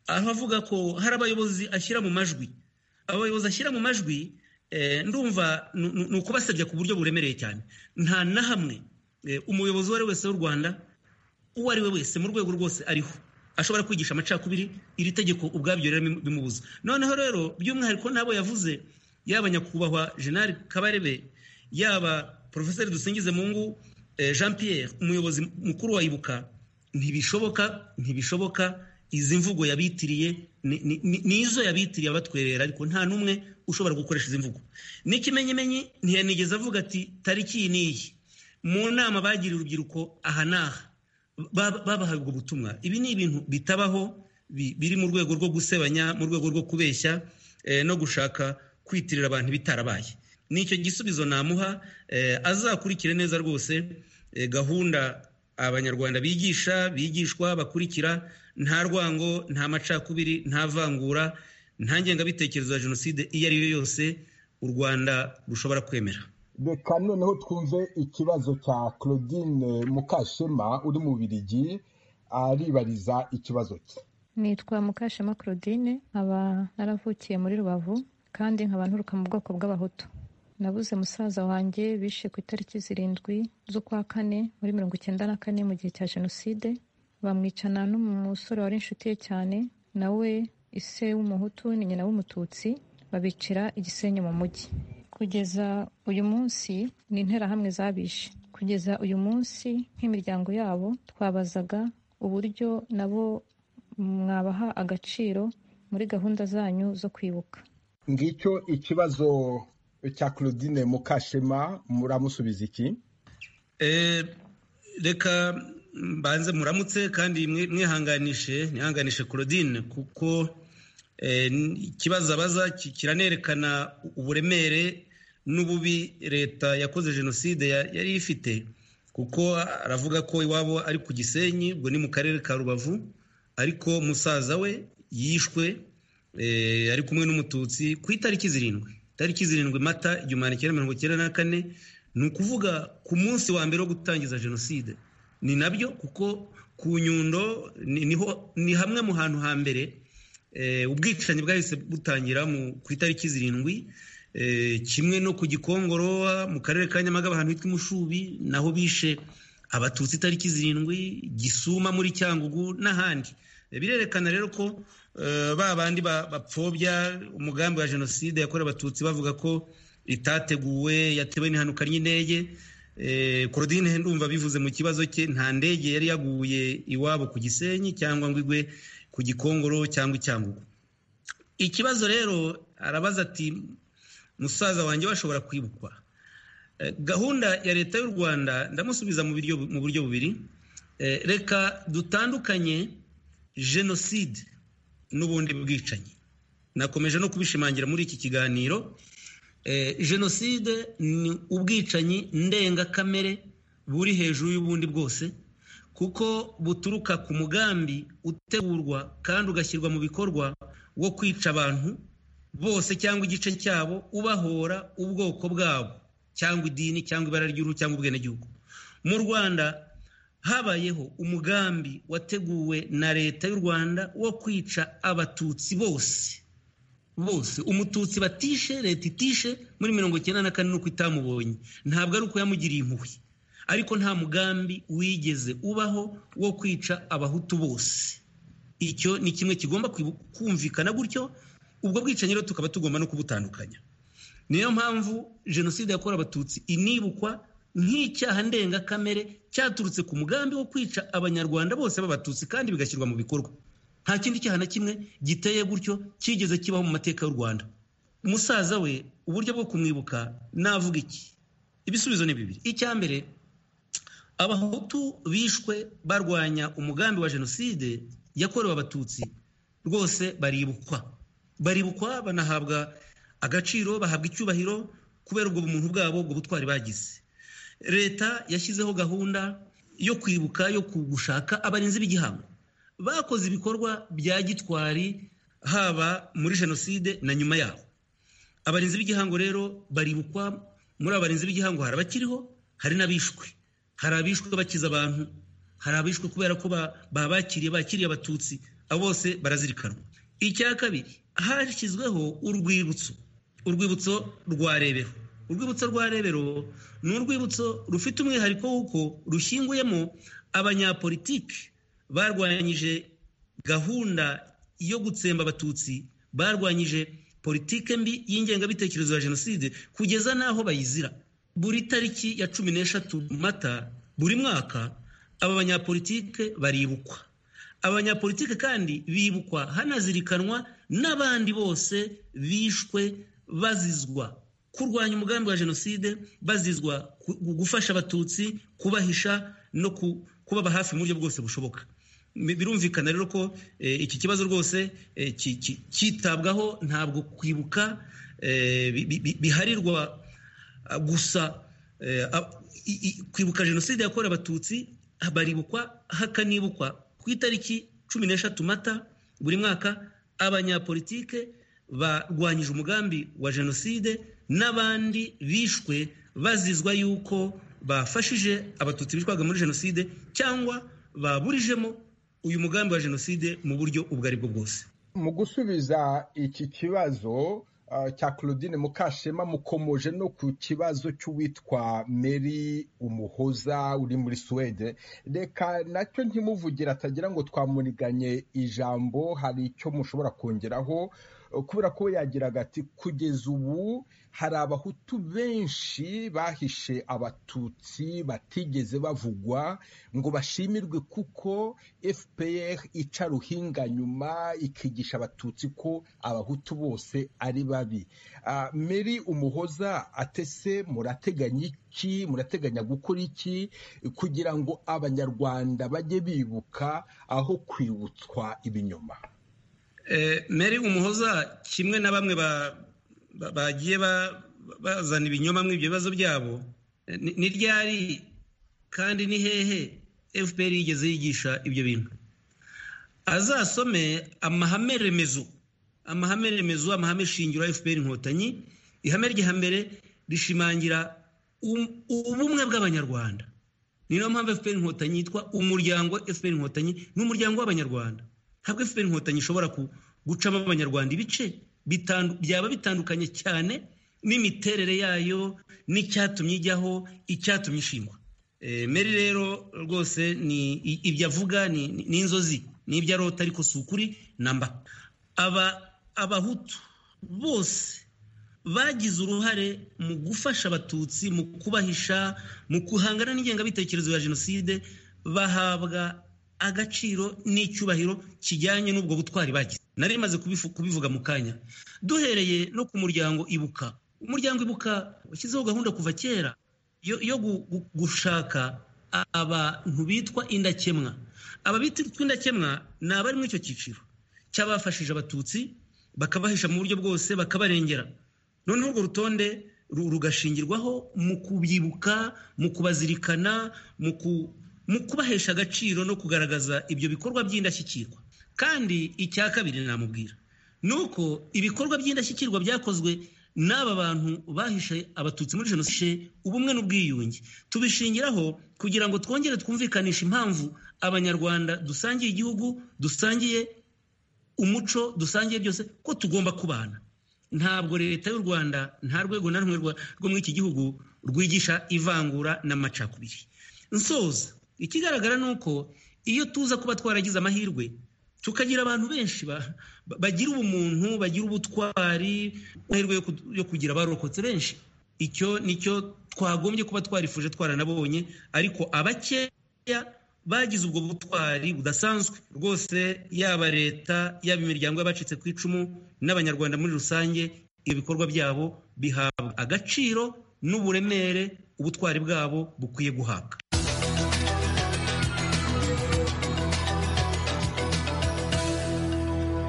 aho avuga ko hari abayobozi ashyira mu majwi aba bayobozi ashyira mu majwi ndumva ni ukubasabya ku buryo buremereye cyane nta na hamwe umuyobozi uwo ari wese w'u rwanda uwo ari we wese mu rwego rwose ariho ashobora kwigisha amacakubiri iri tegeko ubwabyo rero bimubuza noneho rero by'umwihariko n'abo yavuze yaba nyakubahwa jenali kabarebe yaba porofeseri dusingize mungu jean Pierre umuyobozi mukuru wa ibuka ntibishoboka ntibishoboka izi mvugo yabitiriye nizo yabitiriye abatwerera ariko nta n'umwe ushobora gukoresha izi mvugo n'ikimenyimenyi ntiyanigeze avuga ati tariki iyi n'iyi mu nama bagiriye urubyiruko aha n'aha babahaye ubwo butumwa ibi ni ibintu bitabaho biri mu rwego rwo gusebanya mu rwego rwo kubeshya no gushaka kwitirira abantu bitarabaye ni icyo gisubizo namuha azakurikire neza rwose gahunda abanyarwanda bigisha bigishwa bakurikira nta rwango nta macakubiri nta vangura nta ngengabitekerezo ya jenoside iyo ari yo yose u rwanda rushobora kwemera reka noneho twumve ikibazo cya claudine mukashema uri mu birigi aribariza ikibazo cye nitwa mukashema claudine nkaba naravukiye muri rubavu kandi nkaba nturuka mu bwoko bw'abahutu nabuze musaza wanjye bishe ku itariki zirindwi z'ukwa kane muri mirongo icyenda na kane mu gihe cya jenoside bamwicana n'umusore wari inshuti ye cyane nawe ise w'umuhutu ni nyina w'umututsi babicira igisenyi mu mujyi kugeza uyu munsi ni interahamwe zabishe kugeza uyu munsi nk'imiryango yabo twabazaga uburyo nabo mwabaha agaciro muri gahunda zanyu zo kwibuka ngicyo ikibazo cya claudine mukashema muramusubiza iki reka mbanze muramutse kandi mwihanganishe mwihanganishe claudine kuko ikibazo abaza kiranerekana uburemere n'ububi leta yakoze jenoside yari ifite kuko aravuga ko iwabo ari ku gisenyi ubwo ni mu karere ka rubavu ariko musaza we yishwe ari kumwe n'umututsi ku itariki zirindwi tariki zirindwi mata igihumbi kimwe mirongo icyenda na kane ni ukuvuga ku munsi wa mbere wo gutangiza jenoside ni nabyo kuko ku nyundo ni hamwe mu hantu hambere ubwicanyi bwahise butangira ku itariki zirindwi kimwe no ku gikongorowa mu karere ka nyamagabe ahantu hitwa imushubi naho bishe abatutsi itariki zirindwi gisuma muri cyangugu n'ahandi birerekana rero ko ba bandi bapfobya umugambi wa jenoside yakorewe abatutsi bavuga ko itateguwe yatewe n'ihanukanye indege korodine ndumva bivuze mu kibazo cye nta ndege yari yaguye iwabo ku gisenyi cyangwa ngo igwe ku gikongoro cyangwa icyangugu ikibazo rero arabaza ati musaza wanjye washobora kwibukwa gahunda ya leta y'u rwanda ndamusubiza mu buryo bubiri reka dutandukanye jenoside n'ubundi bwicanyi nakomeje no kubishimangira muri iki kiganiro jenoside ni ubwicanyi ndengakamere buri hejuru y'ubundi bwose kuko buturuka ku mugambi utegurwa kandi ugashyirwa mu bikorwa wo kwica abantu bose cyangwa igice cyabo ubahora ubwoko bwabo cyangwa idini cyangwa ibara ry'uruhu cyangwa ubwenegihugu mu rwanda habayeho umugambi wateguwe na leta y'u rwanda wo kwica abatutsi bose bose umututsi batishe leta itishe muri mirongo icyenda na kane nuko itamubonye ntabwo ari uko yamugiriye impuhwe ariko nta mugambi wigeze ubaho wo kwica abahutu bose icyo ni kimwe kigomba kumvikana gutyo ubwo bwicanyi rero tukaba tugomba no kubutandukanya niyo mpamvu jenoside yakorewe abatutsi inibukwa nk'icyaha ndengakamere cyaturutse ku mugambi wo kwica abanyarwanda bose b'abatutsi kandi bigashyirwa mu bikorwa nta kindi cyaha na kimwe giteye gutyo cyigeze kibaho mu mateka y'u rwanda umusaza we uburyo bwo kumwibuka navuga iki ibisubizo ni bibiri icya mbere abahutu bishwe barwanya umugambi wa jenoside yakorewe abatutsi rwose baribukwa baribukwa banahabwa agaciro bahabwa icyubahiro kubera ubwo bumuntu bwabo ubwo butwari bagize leta yashyizeho gahunda yo kwibuka yo gushaka abarinzi b'igihango bakoze ibikorwa bya gitwari haba muri jenoside na nyuma yaho abarinzi b'igihango rero baribukwa muri abarinzi b'igihango hari abakiriho hari n'abishwe hari abishwe bakiza abantu hari abishwe kubera ko babakiriye bakiriye abatutsi abo bose barazirikanwa icya kabiri hashyizweho urwibutso urwibutso rwa rebero urwibutso rwa rebero ni urwibutso rufite umwihariko w'uko rushyinguyemo abanyapolitiki barwanyije gahunda yo gutsemba abatutsi barwanyije politike mbi y'ingengabitekerezo ya jenoside kugeza n'aho bayizira buri tariki ya cumi n'eshatu mata buri mwaka aba banyapolitike baribukwa abanyapolitike kandi bibukwa hanazirikanwa n'abandi bose bishwe bazizwa kurwanya umugambi wa jenoside bazizwa gufasha abatutsi kubahisha no kubaba hafi mu buryo bwose bushoboka birumvikana rero ko iki kibazo rwose cyitabwaho ntabwo kwibuka biharirwa gusa kwibuka jenoside yakorewe abatutsi baribukwa hakanibukwa ku itariki cumi n'eshatu mata buri mwaka abanyapolitike barwanyije umugambi wa jenoside n'abandi bishwe bazizwa yuko bafashije abatutsi bishwaga muri jenoside cyangwa baburijemo uyu mugambi wa jenoside mu buryo ubwo ari bwo bwose mu gusubiza iki kibazo cya claudine mukashema mukomoje no ku kibazo cy'uwitwa meri umuhoza uri muri suwede reka nacyo ntimuvugira atagira ngo twamuniganye ijambo hari icyo mushobora kongeraho kubera ko yagiraga ati kugeza ubu hari abahutu benshi bahishe abatutsi batigeze bavugwa ngo bashimirwe kuko fpr ica ruhinga nyuma ikigisha abatutsi ko abahutu bose ari babi meri umuhoza atese murateganya iki murateganya gukora iki kugira ngo abanyarwanda bajye bibuka aho kwibutswa ibinyoma meri umuhoza kimwe na bamwe bagiye bazana ibinyoma mu ibyo bibazo byabo ni ryari kandi ni hehe fpr yigeze yigisha ibyo bintu azasome amahame remezo amahame remezo amahame shingiro ya fpr inkotanyi ihame rya mbere rishimangira ubumwe bw'abanyarwanda ni nayo mpamvu fpr inkotanyi yitwa umuryango fpr inkotanyi ni umuryango w'abanyarwanda ntabwo fpr inkotanyi ishobora gucamo abanyarwanda ibice byaba bitandukanye cyane n'imiterere yayo n'icyatumye ijyaho icyatumye ishingwa meri rero rwose ni ibyo avuga ni inzozi ni ibyo arota ariko si ukuri namba abahutu bose bagize uruhare mu gufasha abatutsi mu kubahisha mu guhangana n'ingengabitekerezo ya jenoside bahabwa agaciro n'icyubahiro kijyanye n'ubwo butwari bagize nari rimaze kubivuga mu kanya duhereye no ku muryango ibuka umuryango ibuka washyizeho gahunda kuva kera yo gushaka abantu bitwa indakemwa aba bitwa indakemwa ni abari muri icyo cyiciro cy'abafashije abatutsi bakabahisha mu buryo bwose bakabarengera noneho urwo rutonde rugashingirwaho mu kubyibuka mu kubazirikana mu kubahesha agaciro no kugaragaza ibyo bikorwa by'indashyikirwa kandi icya kabiri namubwira ni uko ibikorwa by'indashyikirwa byakozwe n'aba bantu bahishe abatutsi muri jenoside ubumwe n'ubwiyunge tubishingiraho kugira ngo twongere twumvikanishe impamvu abanyarwanda dusangiye igihugu dusangiye umuco dusangiye byose ko tugomba kubana ntabwo leta y'u rwanda nta rwego na rumwe rwo muri iki gihugu rwigisha ivangura n'amacakubiri nsoza ikigaragara ni uko iyo tuza kuba twaragize amahirwe tukagira abantu benshi bagira ubumuntu bagira ubutwari amahirwe yo kugira abarokotse benshi icyo nicyo twagombye kuba twarifuje twaranabonye ariko abakeya bagize ubwo butwari budasanzwe rwose yaba leta yaba imiryango y'abacitse ku icumu n'abanyarwanda muri rusange ibikorwa byabo bihabwa agaciro n'uburemere ubutwari bwabo bukwiye guhabwa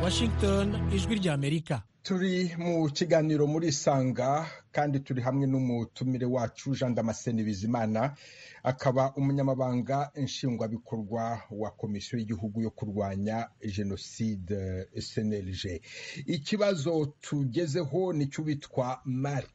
Washington ijwi ry'Amerika turi mu kiganiro muri sanga kandi turi hamwe n'umutumire wacu Jean Damascene Bizimana akaba umunyamabanga nshingwabikorwa wa komisiyo y'igihugu yo kurwanya jenoside SNLG ikibazo tugezeho nicyo bitwa Mark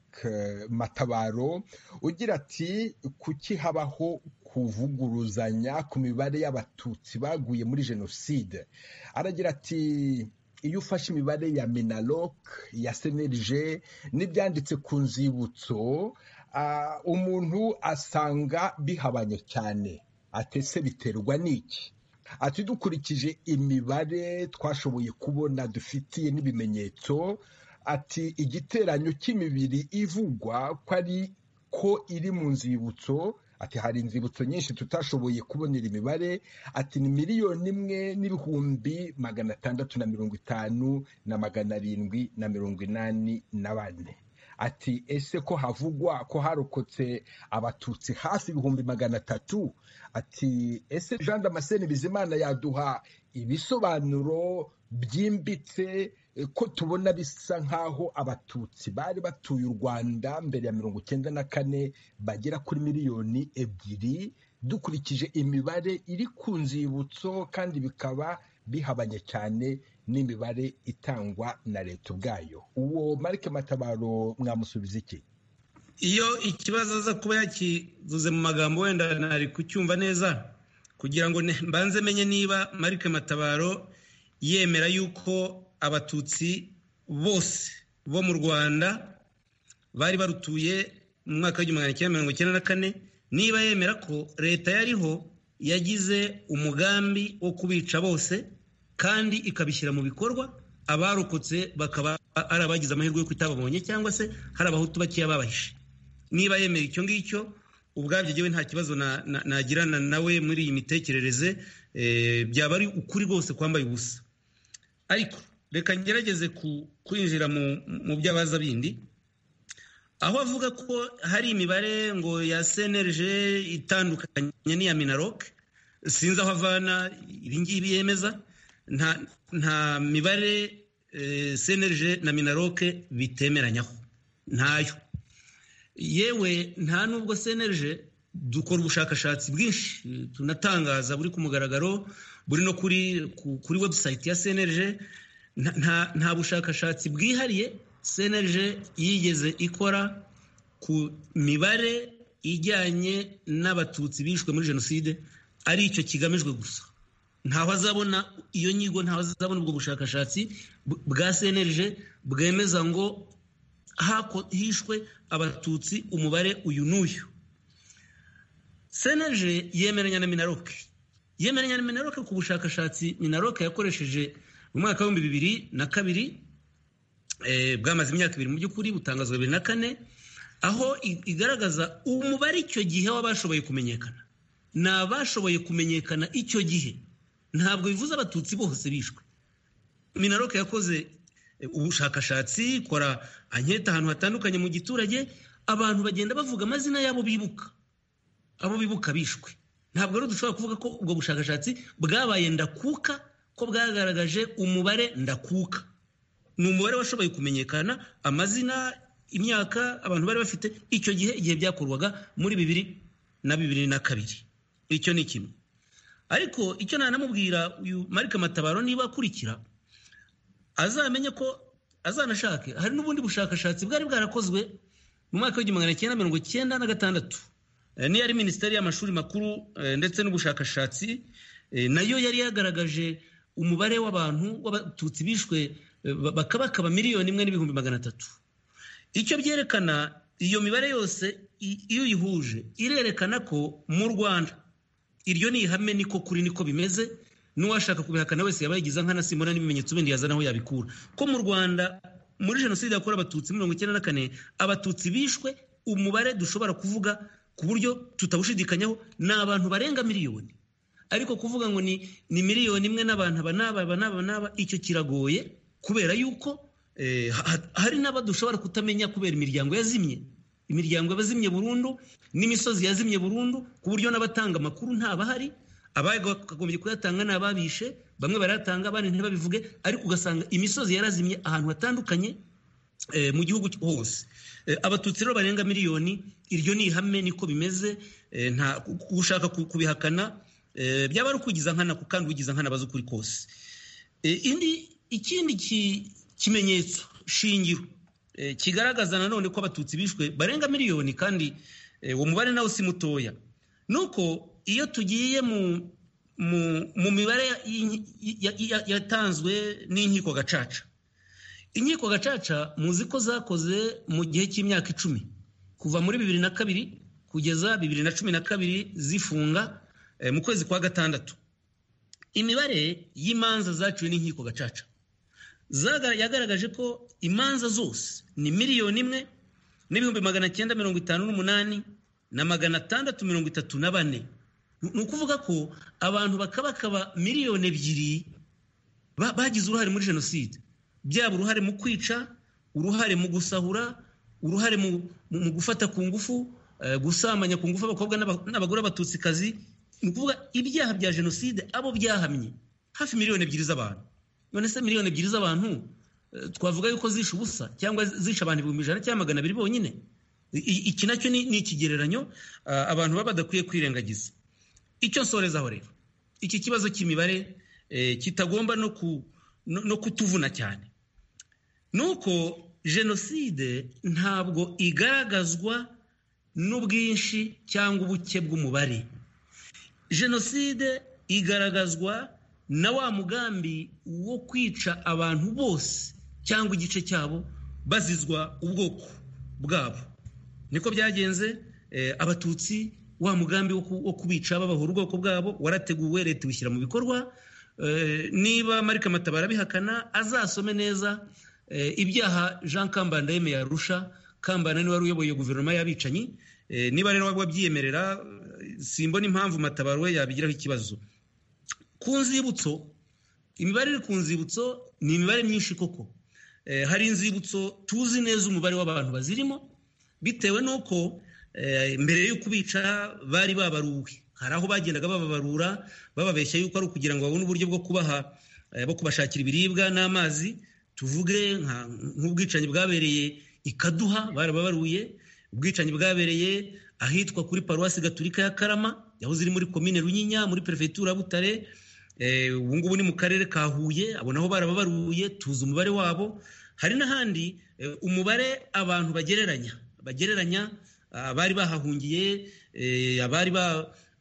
Matabaro ugira ati kuki habaho kuvuguruzanya ku mibare y'abatutsi baguye muri jenoside aragira ati iyo ufashe imibare ya minaloc ya senerije n'ibyanditse ku nzibutso umuntu asanga bihabanye cyane atese biterwa n'iki ati dukurikije imibare twashoboye kubona dufitiye n'ibimenyetso ati igiteranyo cy'imibiri ivugwa ko ari ko iri mu nzibutso ati hari inzibutso nyinshi tutashoboye kubonera imibare ati ni miliyoni imwe n'ibihumbi magana atandatu na mirongo itanu na magana arindwi na mirongo inani na bane ati ese ko havugwa ko harokotse abatutsi hafi ibihumbi magana atatu ati ese jean damascene bizimana yaduha ibisobanuro byimbitse ko tubona bisa nk'aho abatutsi bari batuye u rwanda mbere ya mirongo icyenda na kane bagera kuri miliyoni ebyiri dukurikije imibare iri ku nzibutso kandi bikaba bihabanye cyane n'imibare itangwa na leta ubwayo uwo marike matabaro mwamusubiza iki iyo ikibazo aza kuba yakivuze mu magambo wenda ntari kucyumva neza kugira ngo mbanze menye niba marike matabaro yemera yuko abatutsi bose bo mu rwanda bari barutuye mu mwaka w'igihumbi magana cyenda mirongo icyenda na kane niba yemera ko leta yariho yagize umugambi wo kubica bose kandi ikabishyira mu bikorwa abarokotse bakaba ari abagize amahirwe y'uko itababonye cyangwa se hari abahutu bakeya babahishe niba yemera icyo ngicyo ubwabyo ngewe nta kibazo nagirana nawe muri iyi mitekerereze byaba ari ukuri rwose kwambaye ubusa ariko reka ngerageze kwinjira mu by'abaza bindi aho avuga ko hari imibare ngo ya cnlg itandukanye n'iya minarok sinzi aho avana ibingibi yemeza nta mibare cnlg na minarok bitemeranyaho ntayo yewe nta nubwo cnlg dukora ubushakashatsi bwinshi tunatangaza buri ku mugaragaro buri no kuri kuri webusayiti ya cnlg nta bushakashatsi bwihariye cnlg yigeze ikora ku mibare ijyanye n'abatutsi bishwe muri jenoside ari icyo kigamijwe gusa ntaho azabona iyo nyigo ntaho azabona ubwo bushakashatsi bwa cnlg bwemeza ngo hishwe abatutsi umubare uyu n'uyu cnlg yemeranya na minaroke yemeranya na minaroke ku bushakashatsi minaroke yakoresheje mu mwaka w'ibihumbi bibiri na kabiri bwamaze imyaka ibiri mu by'ukuri butangazwa bibiri na kane aho igaragaza umubare icyo gihe w'abashoboye kumenyekana ni abashoboye kumenyekana icyo gihe ntabwo bivuze abatutsi bose bishwe minaroke yakoze ubushakashatsi ikora anketa ahantu hatandukanye mu giturage abantu bagenda bavuga amazina yabo bibuka abo bibuka bishwe ntabwo rero dushobora kuvuga ko ubwo bushakashatsi bwabaye ndakuka ko bwagaragaje umubare ndakuka ni umubare washoboye kumenyekana amazina imyaka abantu bari bafite icyo gihe igihe byakorwaga muri bibiri na bibiri na kabiri icyo ni kimwe ariko icyo nanamubwira uyu marike matabaro niba akurikira azamenye ko azanashake hari n'ubundi bushakashatsi bwari bwarakozwe mu mwaka w'igihumbi magana cyenda mirongo icyenda na gatandatu niyo ari minisiteri y'amashuri makuru ndetse n'ubushakashatsi nayo yari yagaragaje umubare w'abantu w'abatutsi bishwe bakaba bakaba miliyoni imwe n'ibihumbi magana atatu icyo byerekana iyo mibare yose iyo uyihuje irerekana ko mu rwanda iryo ni ihame niko kuri niko bimeze n'uwashaka kubihakana wese yaba yagize nkana simona n'ibimenyetso bindi yazana aho yabikura ko mu rwanda muri jenoside yakorewe abatutsi mirongo icyenda na kane abatutsi bishwe umubare dushobora kuvuga ku buryo tutawushidikanyaho ni abantu barenga miliyoni ariko kuvuga ngo ni ni miliyoni imwe n'abantu aba n'aba aba n'aba n'aba icyo kiragoye kubera yuko hari n'aba dushobora kutamenya kubera imiryango yazimye imiryango yazimye burundu n'imisozi yazimye burundu ku buryo n'abatanga amakuru ntabahari abakagombye kuyatanga ni ababishe bamwe barayatanga abandi ntibabivuge ariko ugasanga imisozi yarazimye ahantu hatandukanye mu gihugu hose abatutsi rero barenga miliyoni iryo ni ihame niko bimeze nta ushaka kubihakana byaba ari ukugiza nkana kandi ugiza nkana abazi ukuri kose ikindi kimenyetso shingiro kigaragaza nanone ko abatutsi bishwe barenga miliyoni kandi uwo mubare nawe si mutoya ni uko iyo tugiye mu mibare yatanzwe n'inkiko gacaca inkiko gacaca muzi ko zakoze mu gihe cy'imyaka icumi kuva muri bibiri na kabiri kugeza bibiri na cumi na kabiri zifunga mu kwezi kwa gatandatu imibare y'imanza zaciwe n'inkiko gacaca yagaragaje ko imanza zose ni miliyoni imwe n'ibihumbi magana cyenda mirongo itanu n'umunani na magana atandatu mirongo itatu na bane ni ukuvuga ko abantu bakabakaba miliyoni ebyiri bagize uruhare muri jenoside byaba uruhare mu kwica uruhare mu gusahura uruhare mu gufata ku ngufu gusambanya ku ngufu abakobwa n'abagore b'abatutsikazi ni ukuvuga ibyaha bya jenoside abo byahamye hafi miliyoni ebyiri z'abantu none se miliyoni ebyiri z'abantu twavuga yuko zishe ubusa cyangwa zishe abantu ibihumbi ijana cyangwa magana abiri bonyine iki nacyo ni ikigereranyo abantu baba badakwiye kwirengagiza icyo nsorezaho rero iki kibazo cy'imibare kitagomba no kutuvuna cyane ni uko jenoside ntabwo igaragazwa n'ubwinshi cyangwa ubuke bw'umubare jenoside igaragazwa na wa mugambi wo kwica abantu bose cyangwa igice cyabo bazizwa ubwoko bwabo niko byagenze abatutsi wa mugambi wo kubica babahura ubwoko bwabo warateguwe leta iwushyira mu bikorwa niba marike matabara bihakana azasome neza ibyaha jean kambanda yemeye arusha kambanda niwe wari uyoboye guverinoma y'abicanyi niba rero wabyiyemerera simbona impamvu matabaro we yabigiraho ikibazo ku nzibutso imibare iri ku nzibutso ni imibare myinshi koko hari inzibutso tuzi neza umubare w'abantu bazirimo bitewe n'uko mbere yo kubica bari babaruwe hari aho bagendaga bababarura bababeshya yuko ari ukugira ngo babone uburyo bwo kubaha bo kubashakira ibiribwa n'amazi tuvuge nk'ubwicanyi bwabereye ikaduha barababaruye ubwicanyi bwabereye ahitwa kuri paruwasi gaturika ya karama yahoze iri muri komine runyinya muri perefegitura ya butare ubu ngubu ni mu karere ka huye abo nabo barababaruye tuzi umubare wabo hari n'ahandi umubare abantu bagereranya bagereranya abari bahahungiye abari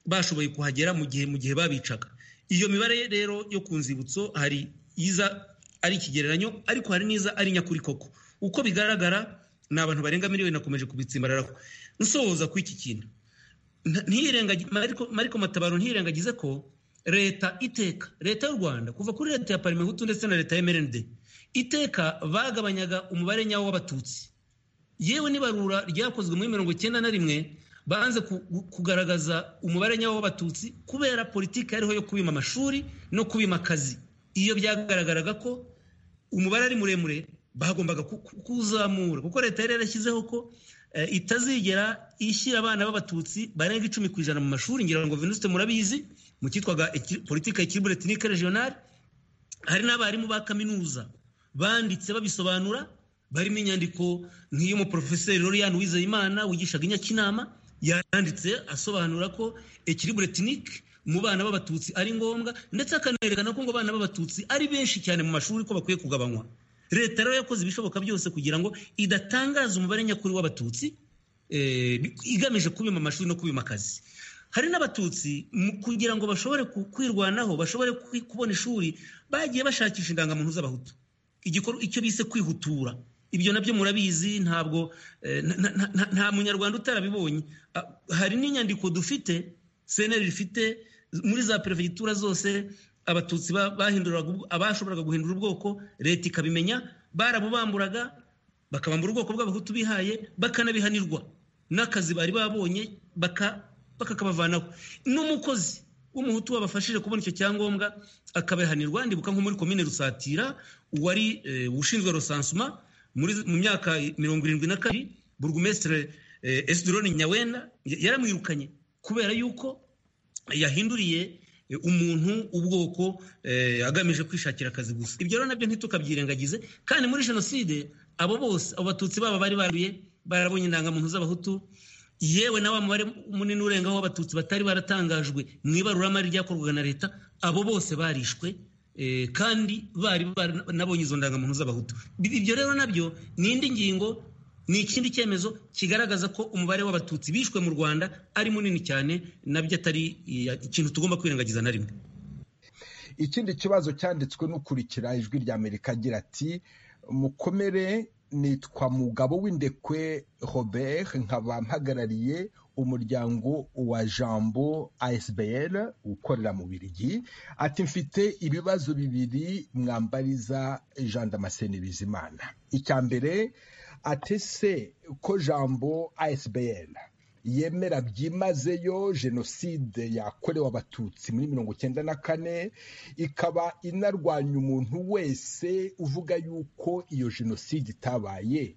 bashoboye kuhagera mu gihe mu gihe babicaga iyo mibare rero yo ku nzibutso hari iza ari ikigereranyo ariko hari n'iza ari nyakuri koko uko bigaragara ni abantu barenga miliyoni nakomeje kubitsimbararaho nsohoza ku iki kintu mariko matabaro ntiyirengagize ko leta iteka leta y'u rwanda kuva kuri leta ya parimehutu ndetse na leta ya mrnd iteka bagabanyaga umubare nyawo w'abatutsi yewe n'ibarura ryakozwe muri mirongo icyenda na rimwe banze kugaragaza umubare nyawo w'abatutsi kubera politiki yariho yo kubima amashuri no kubima akazi iyo byagaragaraga ko umubare ari muremure bagombaga kuzamura kuko leta yari yarashyizeho ko itazigera ishyira abana b'abatutsi barenga icumi ku ijana mu mashuri ngira ngo venuste murabizi mu cyitwaga politiki ya kiribure etinike regionale hari n'abarimu ba kaminuza banditse babisobanura barimo inyandiko nk'iy'umuporofeseri lorian wizeyimana wigishaga inyakinama yanditse asobanura ko ekiribure etinike mu bana b'abatutsi ari ngombwa ndetse akanerekana ko ngo abana b'abatutsi ari benshi cyane mu mashuri ko bakwiye kugabanywa leta rero yakoze ibishoboka byose kugira ngo idatangaza umubare nyakuri w'abatutsi igamije kubima amashuri no kubima akazi hari n'abatutsi kugira ngo bashobore kwirwanaho bashobore kubona ishuri bagiye bashakisha indangamuntu z'abahutu icyo bise kwihutura ibyo nabyo murabizi ntabwo nta munyarwanda utarabibonye hari n'inyandiko dufite seneri ifite muri za perefegitura zose abatutsi bahinduraga abashoboraga guhindura ubwoko leta ikabimenya barabubamburaga bakabambura ubwoko bw'abahutu bihaye bakanabihanirwa n'akazi bari babonye bakakabavanaho n'umukozi w'umuhutu wabafashije kubona icyo cyangombwa akabihanirwa ndibuka nko muri komine rusatira uwari ushinzwe rusansuma mu myaka mirongo irindwi na kabiri burugumesitire esidironi nyawenda yaramwirukanye kubera yuko yahinduriye umuntu ubwoko agamije kwishakira akazi gusa ibyo rero nabyo ntitukabyirengagize kandi muri jenoside abo bose abo batutsi baba bari baruye barabonye indangamuntu z'abahutu yewe na wa mubare munini urengaho w'abatutsi batari baratangajwe mu ibaruramari ryakorwaga na leta abo bose barishwe kandi bari banabonye izo ndangamuntu z'abahutu ibyo rero nabyo ni indi ngingo ni ikindi cyemezo kigaragaza ko umubare w'abatutsi bishwe mu rwanda ari munini cyane nabyo atari ikintu tugomba kwirengagiza na rimwe ikindi kibazo cyanditswe n'ukurikira ijwi rya amerika agira ati mukomere nitwa mugabo w'indekwe robert nkaba mpagarariye umuryango wa jambo asbl ukorera mu birigi ati mfite ibibazo bibiri mwambariza jean damascene bizimana icya mbere atese ko jambo asbl yemera byimazeyo jenoside yakorewe abatutsi muri mirongo icyenda na kane ikaba inarwanya umuntu wese uvuga yuko iyo jenoside itabaye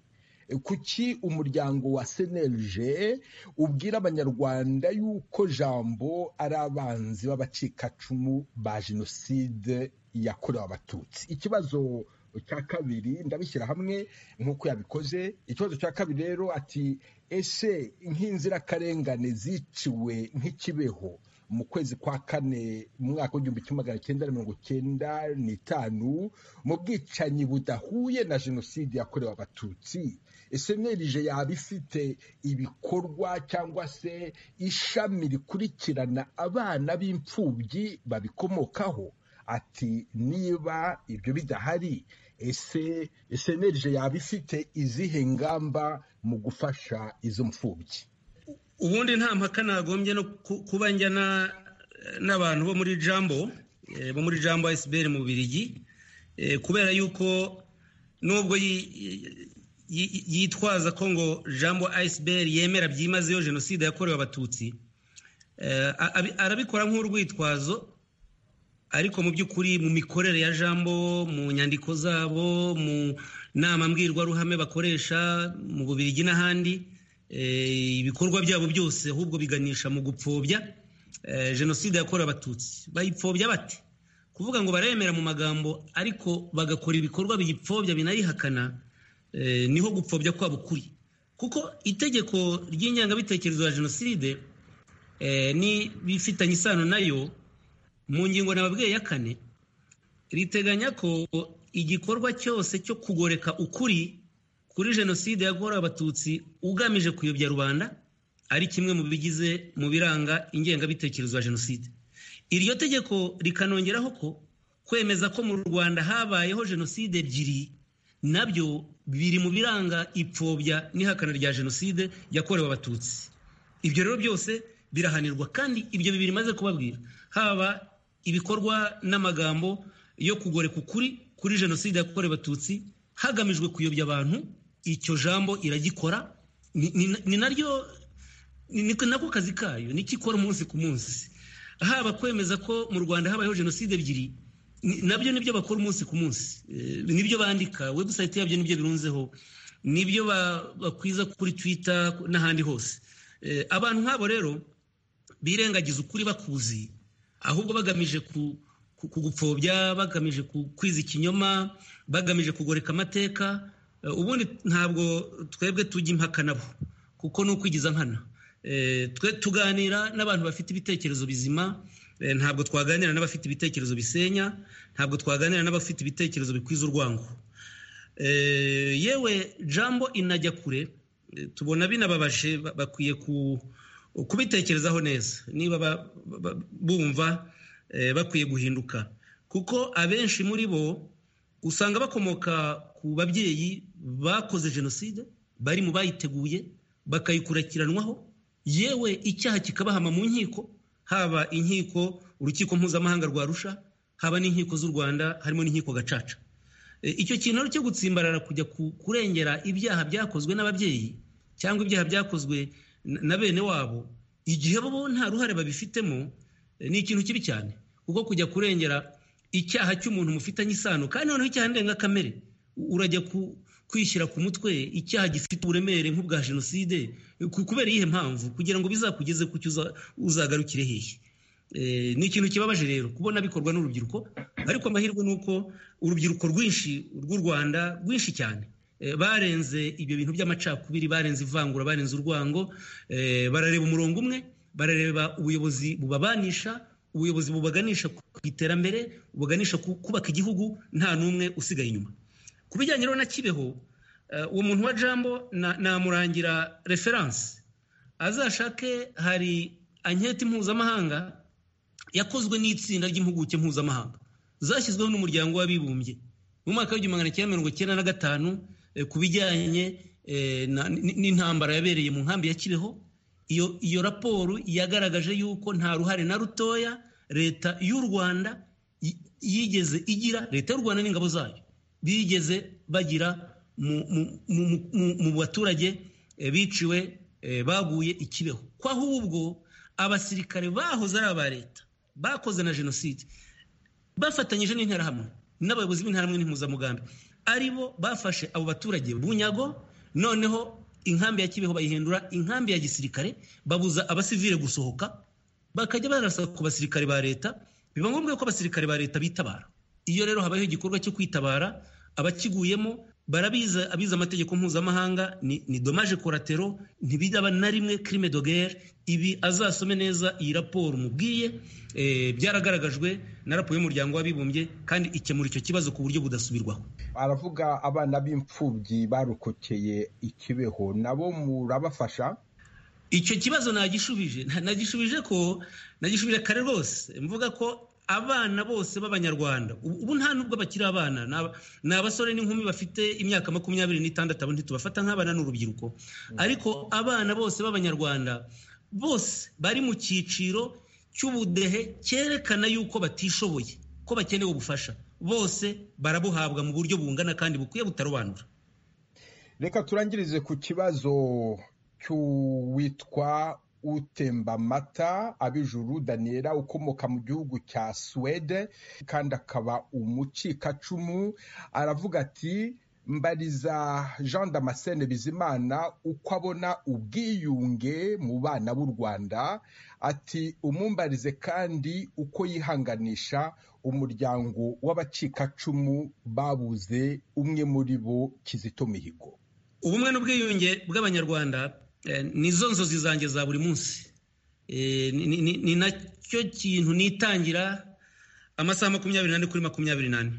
kuki umuryango wa senerije ubwira abanyarwanda yuko jambo ari abanzi b'abacikacumu ba jenoside yakorewe abatutsi ikibazo cya kabiri ndabishyira hamwe nk'uko yabikoze ikibazo cya kabiri rero ati ese nk'inzirakarengane ziciwe nk'ikibeho mu kwezi kwa kane mu mwaka w'igihumbi kimwe magana cyenda mirongo cyenda n'itanu mu bwicanyi budahuye na jenoside yakorewe abatutsi esenerije yaba ifite ibikorwa cyangwa se ishami rikurikirana abana b'imfubyi babikomokaho ati niba ibyo bidahari ese esenerije yaba ifite izihe ngamba mu gufasha izo mfubyi ubundi nta mpaka nagombye no kuba njyana n'abantu bo muri jambo bo muri jambo esiberi mu birigi kubera yuko nubwo yitwaza ko ngo jambo esiberi yemera byimazeyo jenoside yakorewe abatutsi arabikora nk'urwitwazo ariko mu by'ukuri mu mikorere ya jambo mu nyandiko zabo mu nama mbwirwaruhame bakoresha mu bubirigi n'ahandi ibikorwa byabo byose ahubwo biganisha mu gupfobya jenoside yakorewe abatutsi bayipfobya bate kuvuga ngo baremera mu magambo ariko bagakora ibikorwa biyipfobya binayihakana niho gupfobya kwabo kuri kuko itegeko ry'ingengabitekerezo ya jenoside ni bifitanye isano nayo mu ngingo nababwiye ya kane riteganya ko igikorwa cyose cyo kugoreka ukuri kuri jenoside yakorewe abatutsi ugamije kuyobya rubanda ari kimwe mu bigize mu biranga ingengabitekerezo ya jenoside iryo tegeko rikanongeraho ko kwemeza ko mu rwanda habayeho jenoside ebyiri nabyo biri mu biranga ipfobya n'ihakana rya jenoside yakorewe abatutsi ibyo rero byose birahanirwa kandi ibyo bibiri maze kubabwira haba ibikorwa n'amagambo yo kugoreka ukuri kuri jenoside yakorewe abatutsi hagamijwe kuyobya abantu icyo jambo iragikora ni naryo ni nako kazi kayo nikikora umunsi ku munsi haba kwemeza ko mu rwanda habayeho jenoside ebyiri nabyo nibyo bakora umunsi ku munsi nibyo bandika webusayiti yabyo nibyo birunzeho nibyo bakwiza kuri twita n'ahandi hose abantu nk'abo rero birengagiza ukuri bakuzi ahubwo bagamije ku kugupfobya bagamije kwiza ikinyoma bagamije kugoreka amateka ubundi ntabwo twebwe tujya impaka nabo kuko ni ukwigiza nkana twe tuganira n'abantu bafite ibitekerezo bizima ntabwo twaganira n'abafite ibitekerezo bisenya ntabwo twaganira n'abafite ibitekerezo bikwiza urwango yewe jambo inajya kure tubona binababaje bakwiye kubitekerezaho neza niba bumva bakwiye guhinduka kuko abenshi muri bo usanga bakomoka ku babyeyi bakoze jenoside bari mu bayiteguye bakayikurikiranwaho yewe icyaha kikabahama mu nkiko haba inkiko urukiko mpuzamahanga rwa rusha haba n'inkiko z'u rwanda harimo n'inkiko gacaca icyo kintu cyo gutsimbarara kujya kurengera ibyaha byakozwe n'ababyeyi cyangwa ibyaha byakozwe na bene wabo igihe bo nta ruhare babifitemo ni ikintu kibi cyane kuko kujya kurengera icyaha cy'umuntu mufitanye isano kandi noneho icyaha ndengakamere urajya kwishyira ku mutwe icyaha gifite uburemere nk'ubwa jenoside kubera iyihe mpamvu kugira ngo bizakugeze ku cyo uzagarukire hehe ni ikintu kibabaje rero kubona bikorwa n'urubyiruko ariko amahirwe ni uko urubyiruko rwinshi rw'u rwanda rwinshi cyane barenze ibyo bintu by'amacakubiri barenze ivangura barenze urwango barareba umurongo umwe barareba ubuyobozi bubabanisha ubuyobozi bubaganisha ku iterambere bubaganisha kubaka igihugu nta n'umwe usigaye inyuma ku bijyanye rero na kibeho uwo muntu wa jambo namurangira referanse azashake hari anketi mpuzamahanga yakozwe n'itsinda ry'impuguke mpuzamahanga zashyizweho n'umuryango w'abibumbye mu mwaka w'igihumbi magana cyenda mirongo icyenda na gatanu ku bijyanye n'intambara yabereye mu nkambi ya kibeho iyo iyo raporo yagaragaje yuko nta ruhare na rutoya leta y'u rwanda yigeze igira leta y'u rwanda n'ingabo zayo bigeze bagira mu baturage biciwe baguye i kibeho ko ahubwo abasirikare bahoze ari aba leta bakoze na jenoside bafatanyije n'interahamwe n'abayobozi b'interahamwe n'impuzamugambi aribo bafashe abo baturage bunyago noneho inkambi ya kibeho bayihindura inkambi ya gisirikare babuza abasivile gusohoka bakajya barasa ku basirikare ba leta biba ngombwa ko abasirikare ba leta bitabara iyo rero habaho igikorwa cyo kwitabara abakiguyemo barabiza abize amategeko mpuzamahanga ni, ni dommage collateral ntibiraba na rimwe crime de guerre ibi azasome neza iyi raporo mubwiye e, byaragaragajwe na raporo y'umuryango w'abibumbye kandi ikemura icyo kibazo ku buryo budasubirwaho aravuga abana b'imfubyi barokokeye ikibeho nabo murabafasha icyo kibazo nagishubije nagishubije ko nagishubije kare rwose mvuga ko abana bose b'abanyarwanda ubu nta nubwo bakiri abana ni abasore n'inkumi bafite imyaka makumyabiri n'itandatu abo ntitubafata nk'abana n'urubyiruko ariko abana bose b'abanyarwanda bose bari mu cyiciro cy'ubudehe cyerekana yuko batishoboye ko bakeneye ubufasha bose barabuhabwa mu buryo bungana kandi bukwiye butarobanura reka turangirize ku kibazo cy'uwitwa utemba amata abijuru daniyera ukomoka mu gihugu cya suwede kandi akaba umucikacumu aravuga ati mbariza jean damascene bizimana uko abona ubwiyunge mu bana b'u rwanda ati umumbarize kandi uko yihanganisha umuryango w'abacikacumu babuze umwe muri bo kizito mihigo ubumwe n'ubwiyunge bw'abanyarwanda ni zo nzozi zanjye za buri munsi ni nacyo kintu nitangira amasaha makumyabiri n'ane kuri makumyabiri n'ane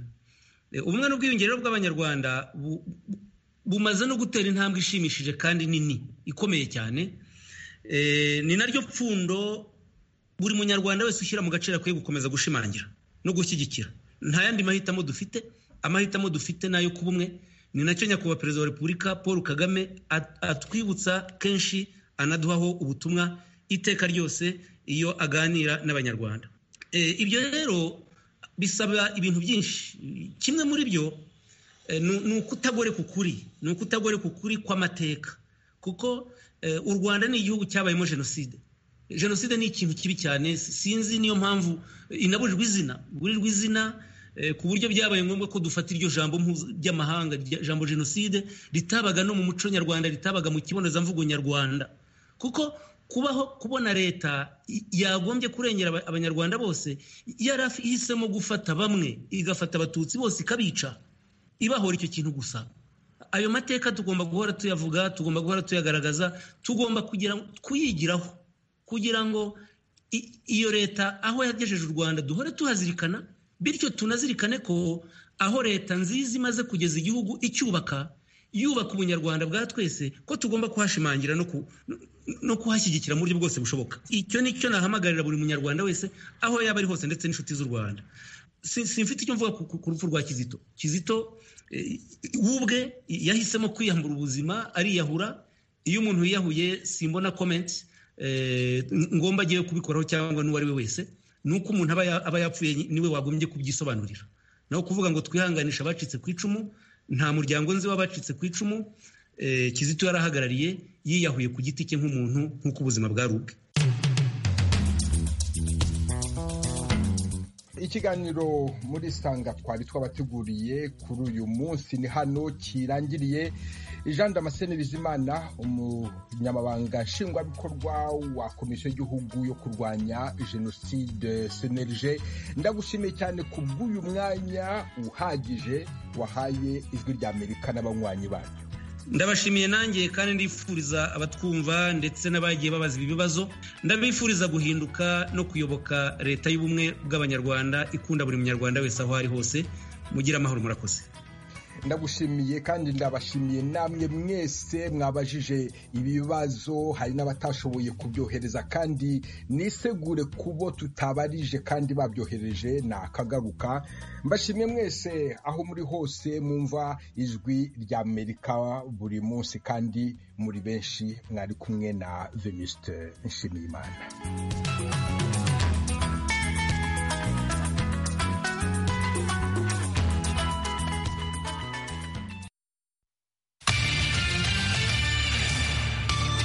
ubumwe n'ubwiyunge rero bw'abanyarwanda bumaze no gutera intambwe ishimishije kandi nini ikomeye cyane ni naryo pfundo buri munyarwanda wese ushyira mu gaciro akwiye gukomeza gushimangira no gushyigikira nta yandi mahitamo dufite amahitamo dufite nayo kuba umwe ni nacyo nyakubahwa perezida wa repubulika paul kagame atwibutsa kenshi anaduhaho ubutumwa iteka ryose iyo aganira n'abanyarwanda ibyo rero bisaba ibintu byinshi kimwe muri byo ni ukutagore ku kuri ni ukutagore ku kuri kw'amateka kuko u rwanda ni igihugu cyabayemo jenoside jenoside ni ikintu kibi cyane sinzi niyo mpamvu inabujijwe izina burirwa izina ku buryo byabaye ngombwa ko dufata iryo jambo ry'amahanga jambo jenoside ritabaga no mu muco nyarwanda ritabaga mu kibonezamvugo nyarwanda kuko kubaho kubona leta yagombye kurengera abanyarwanda bose yari ihisemo gufata bamwe igafata abatutsi bose ikabica ibahora icyo kintu gusa ayo mateka tugomba guhora tuyavuga tugomba guhora tuyagaragaza tugomba kuyigiraho kugira ngo iyo leta aho yagejeje u rwanda duhore tuhazirikana bityo tunazirikane ko aho leta nziza imaze kugeza igihugu icyubaka yubaka ubunyarwanda bwa twese ko tugomba kuhashimangira no kuhashyigikira mu buryo bwose bushoboka icyo ni cyo nahamagarira buri munyarwanda wese aho yaba ari hose ndetse n'inshuti z'u rwanda simfite icyo mvuga ku rupfu rwa kizito kizito wubwe yahisemo kwiyambura ubuzima ariyahura iyo umuntu yiyahuye simbona komenti ngomba agiye kubikoraho cyangwa n'uwo ari we wese nuko umuntu aba yapfuye niwe wagombye kubyisobanurira naho kuvuga ngo twihanganisha abacitse ku icumu nta muryango nzi w'abacitse ku icumu kizito yarahagarariye yiyahuye ku giti cye nk'umuntu nk'uko ubuzima bwari ubwe ikiganiro muri sanga twari twabateguriye kuri uyu munsi ni hano kirangiriye jean damascene bizimana umunyamabanga nshingwabikorwa wa komisiyo y'igihugu yo kurwanya jenoside senerije ndagushimiye cyane ku bw'uyu mwanya uhagije wahaye ijwi rya amerika n'abanywanyi banyu ndabashimiye nanjye kandi ndifuriza abatwumva ndetse n'abagiye babaza ibi bibazo ndabifuriza guhinduka no kuyoboka leta y'ubumwe bw'abanyarwanda ikunda buri munyarwanda wese aho ari hose mugire amahoro murakoze ndagushimiye kandi ndabashimiye namwe mwese mwabajije ibibazo hari n'abatashoboye kubyohereza kandi nisegure kubo tutabarije kandi babyohereje ni akagaruka mbashimye mwese aho muri hose mwumva ijwi rya amerika buri munsi kandi muri benshi mwari kumwe na venuste nshimiyimana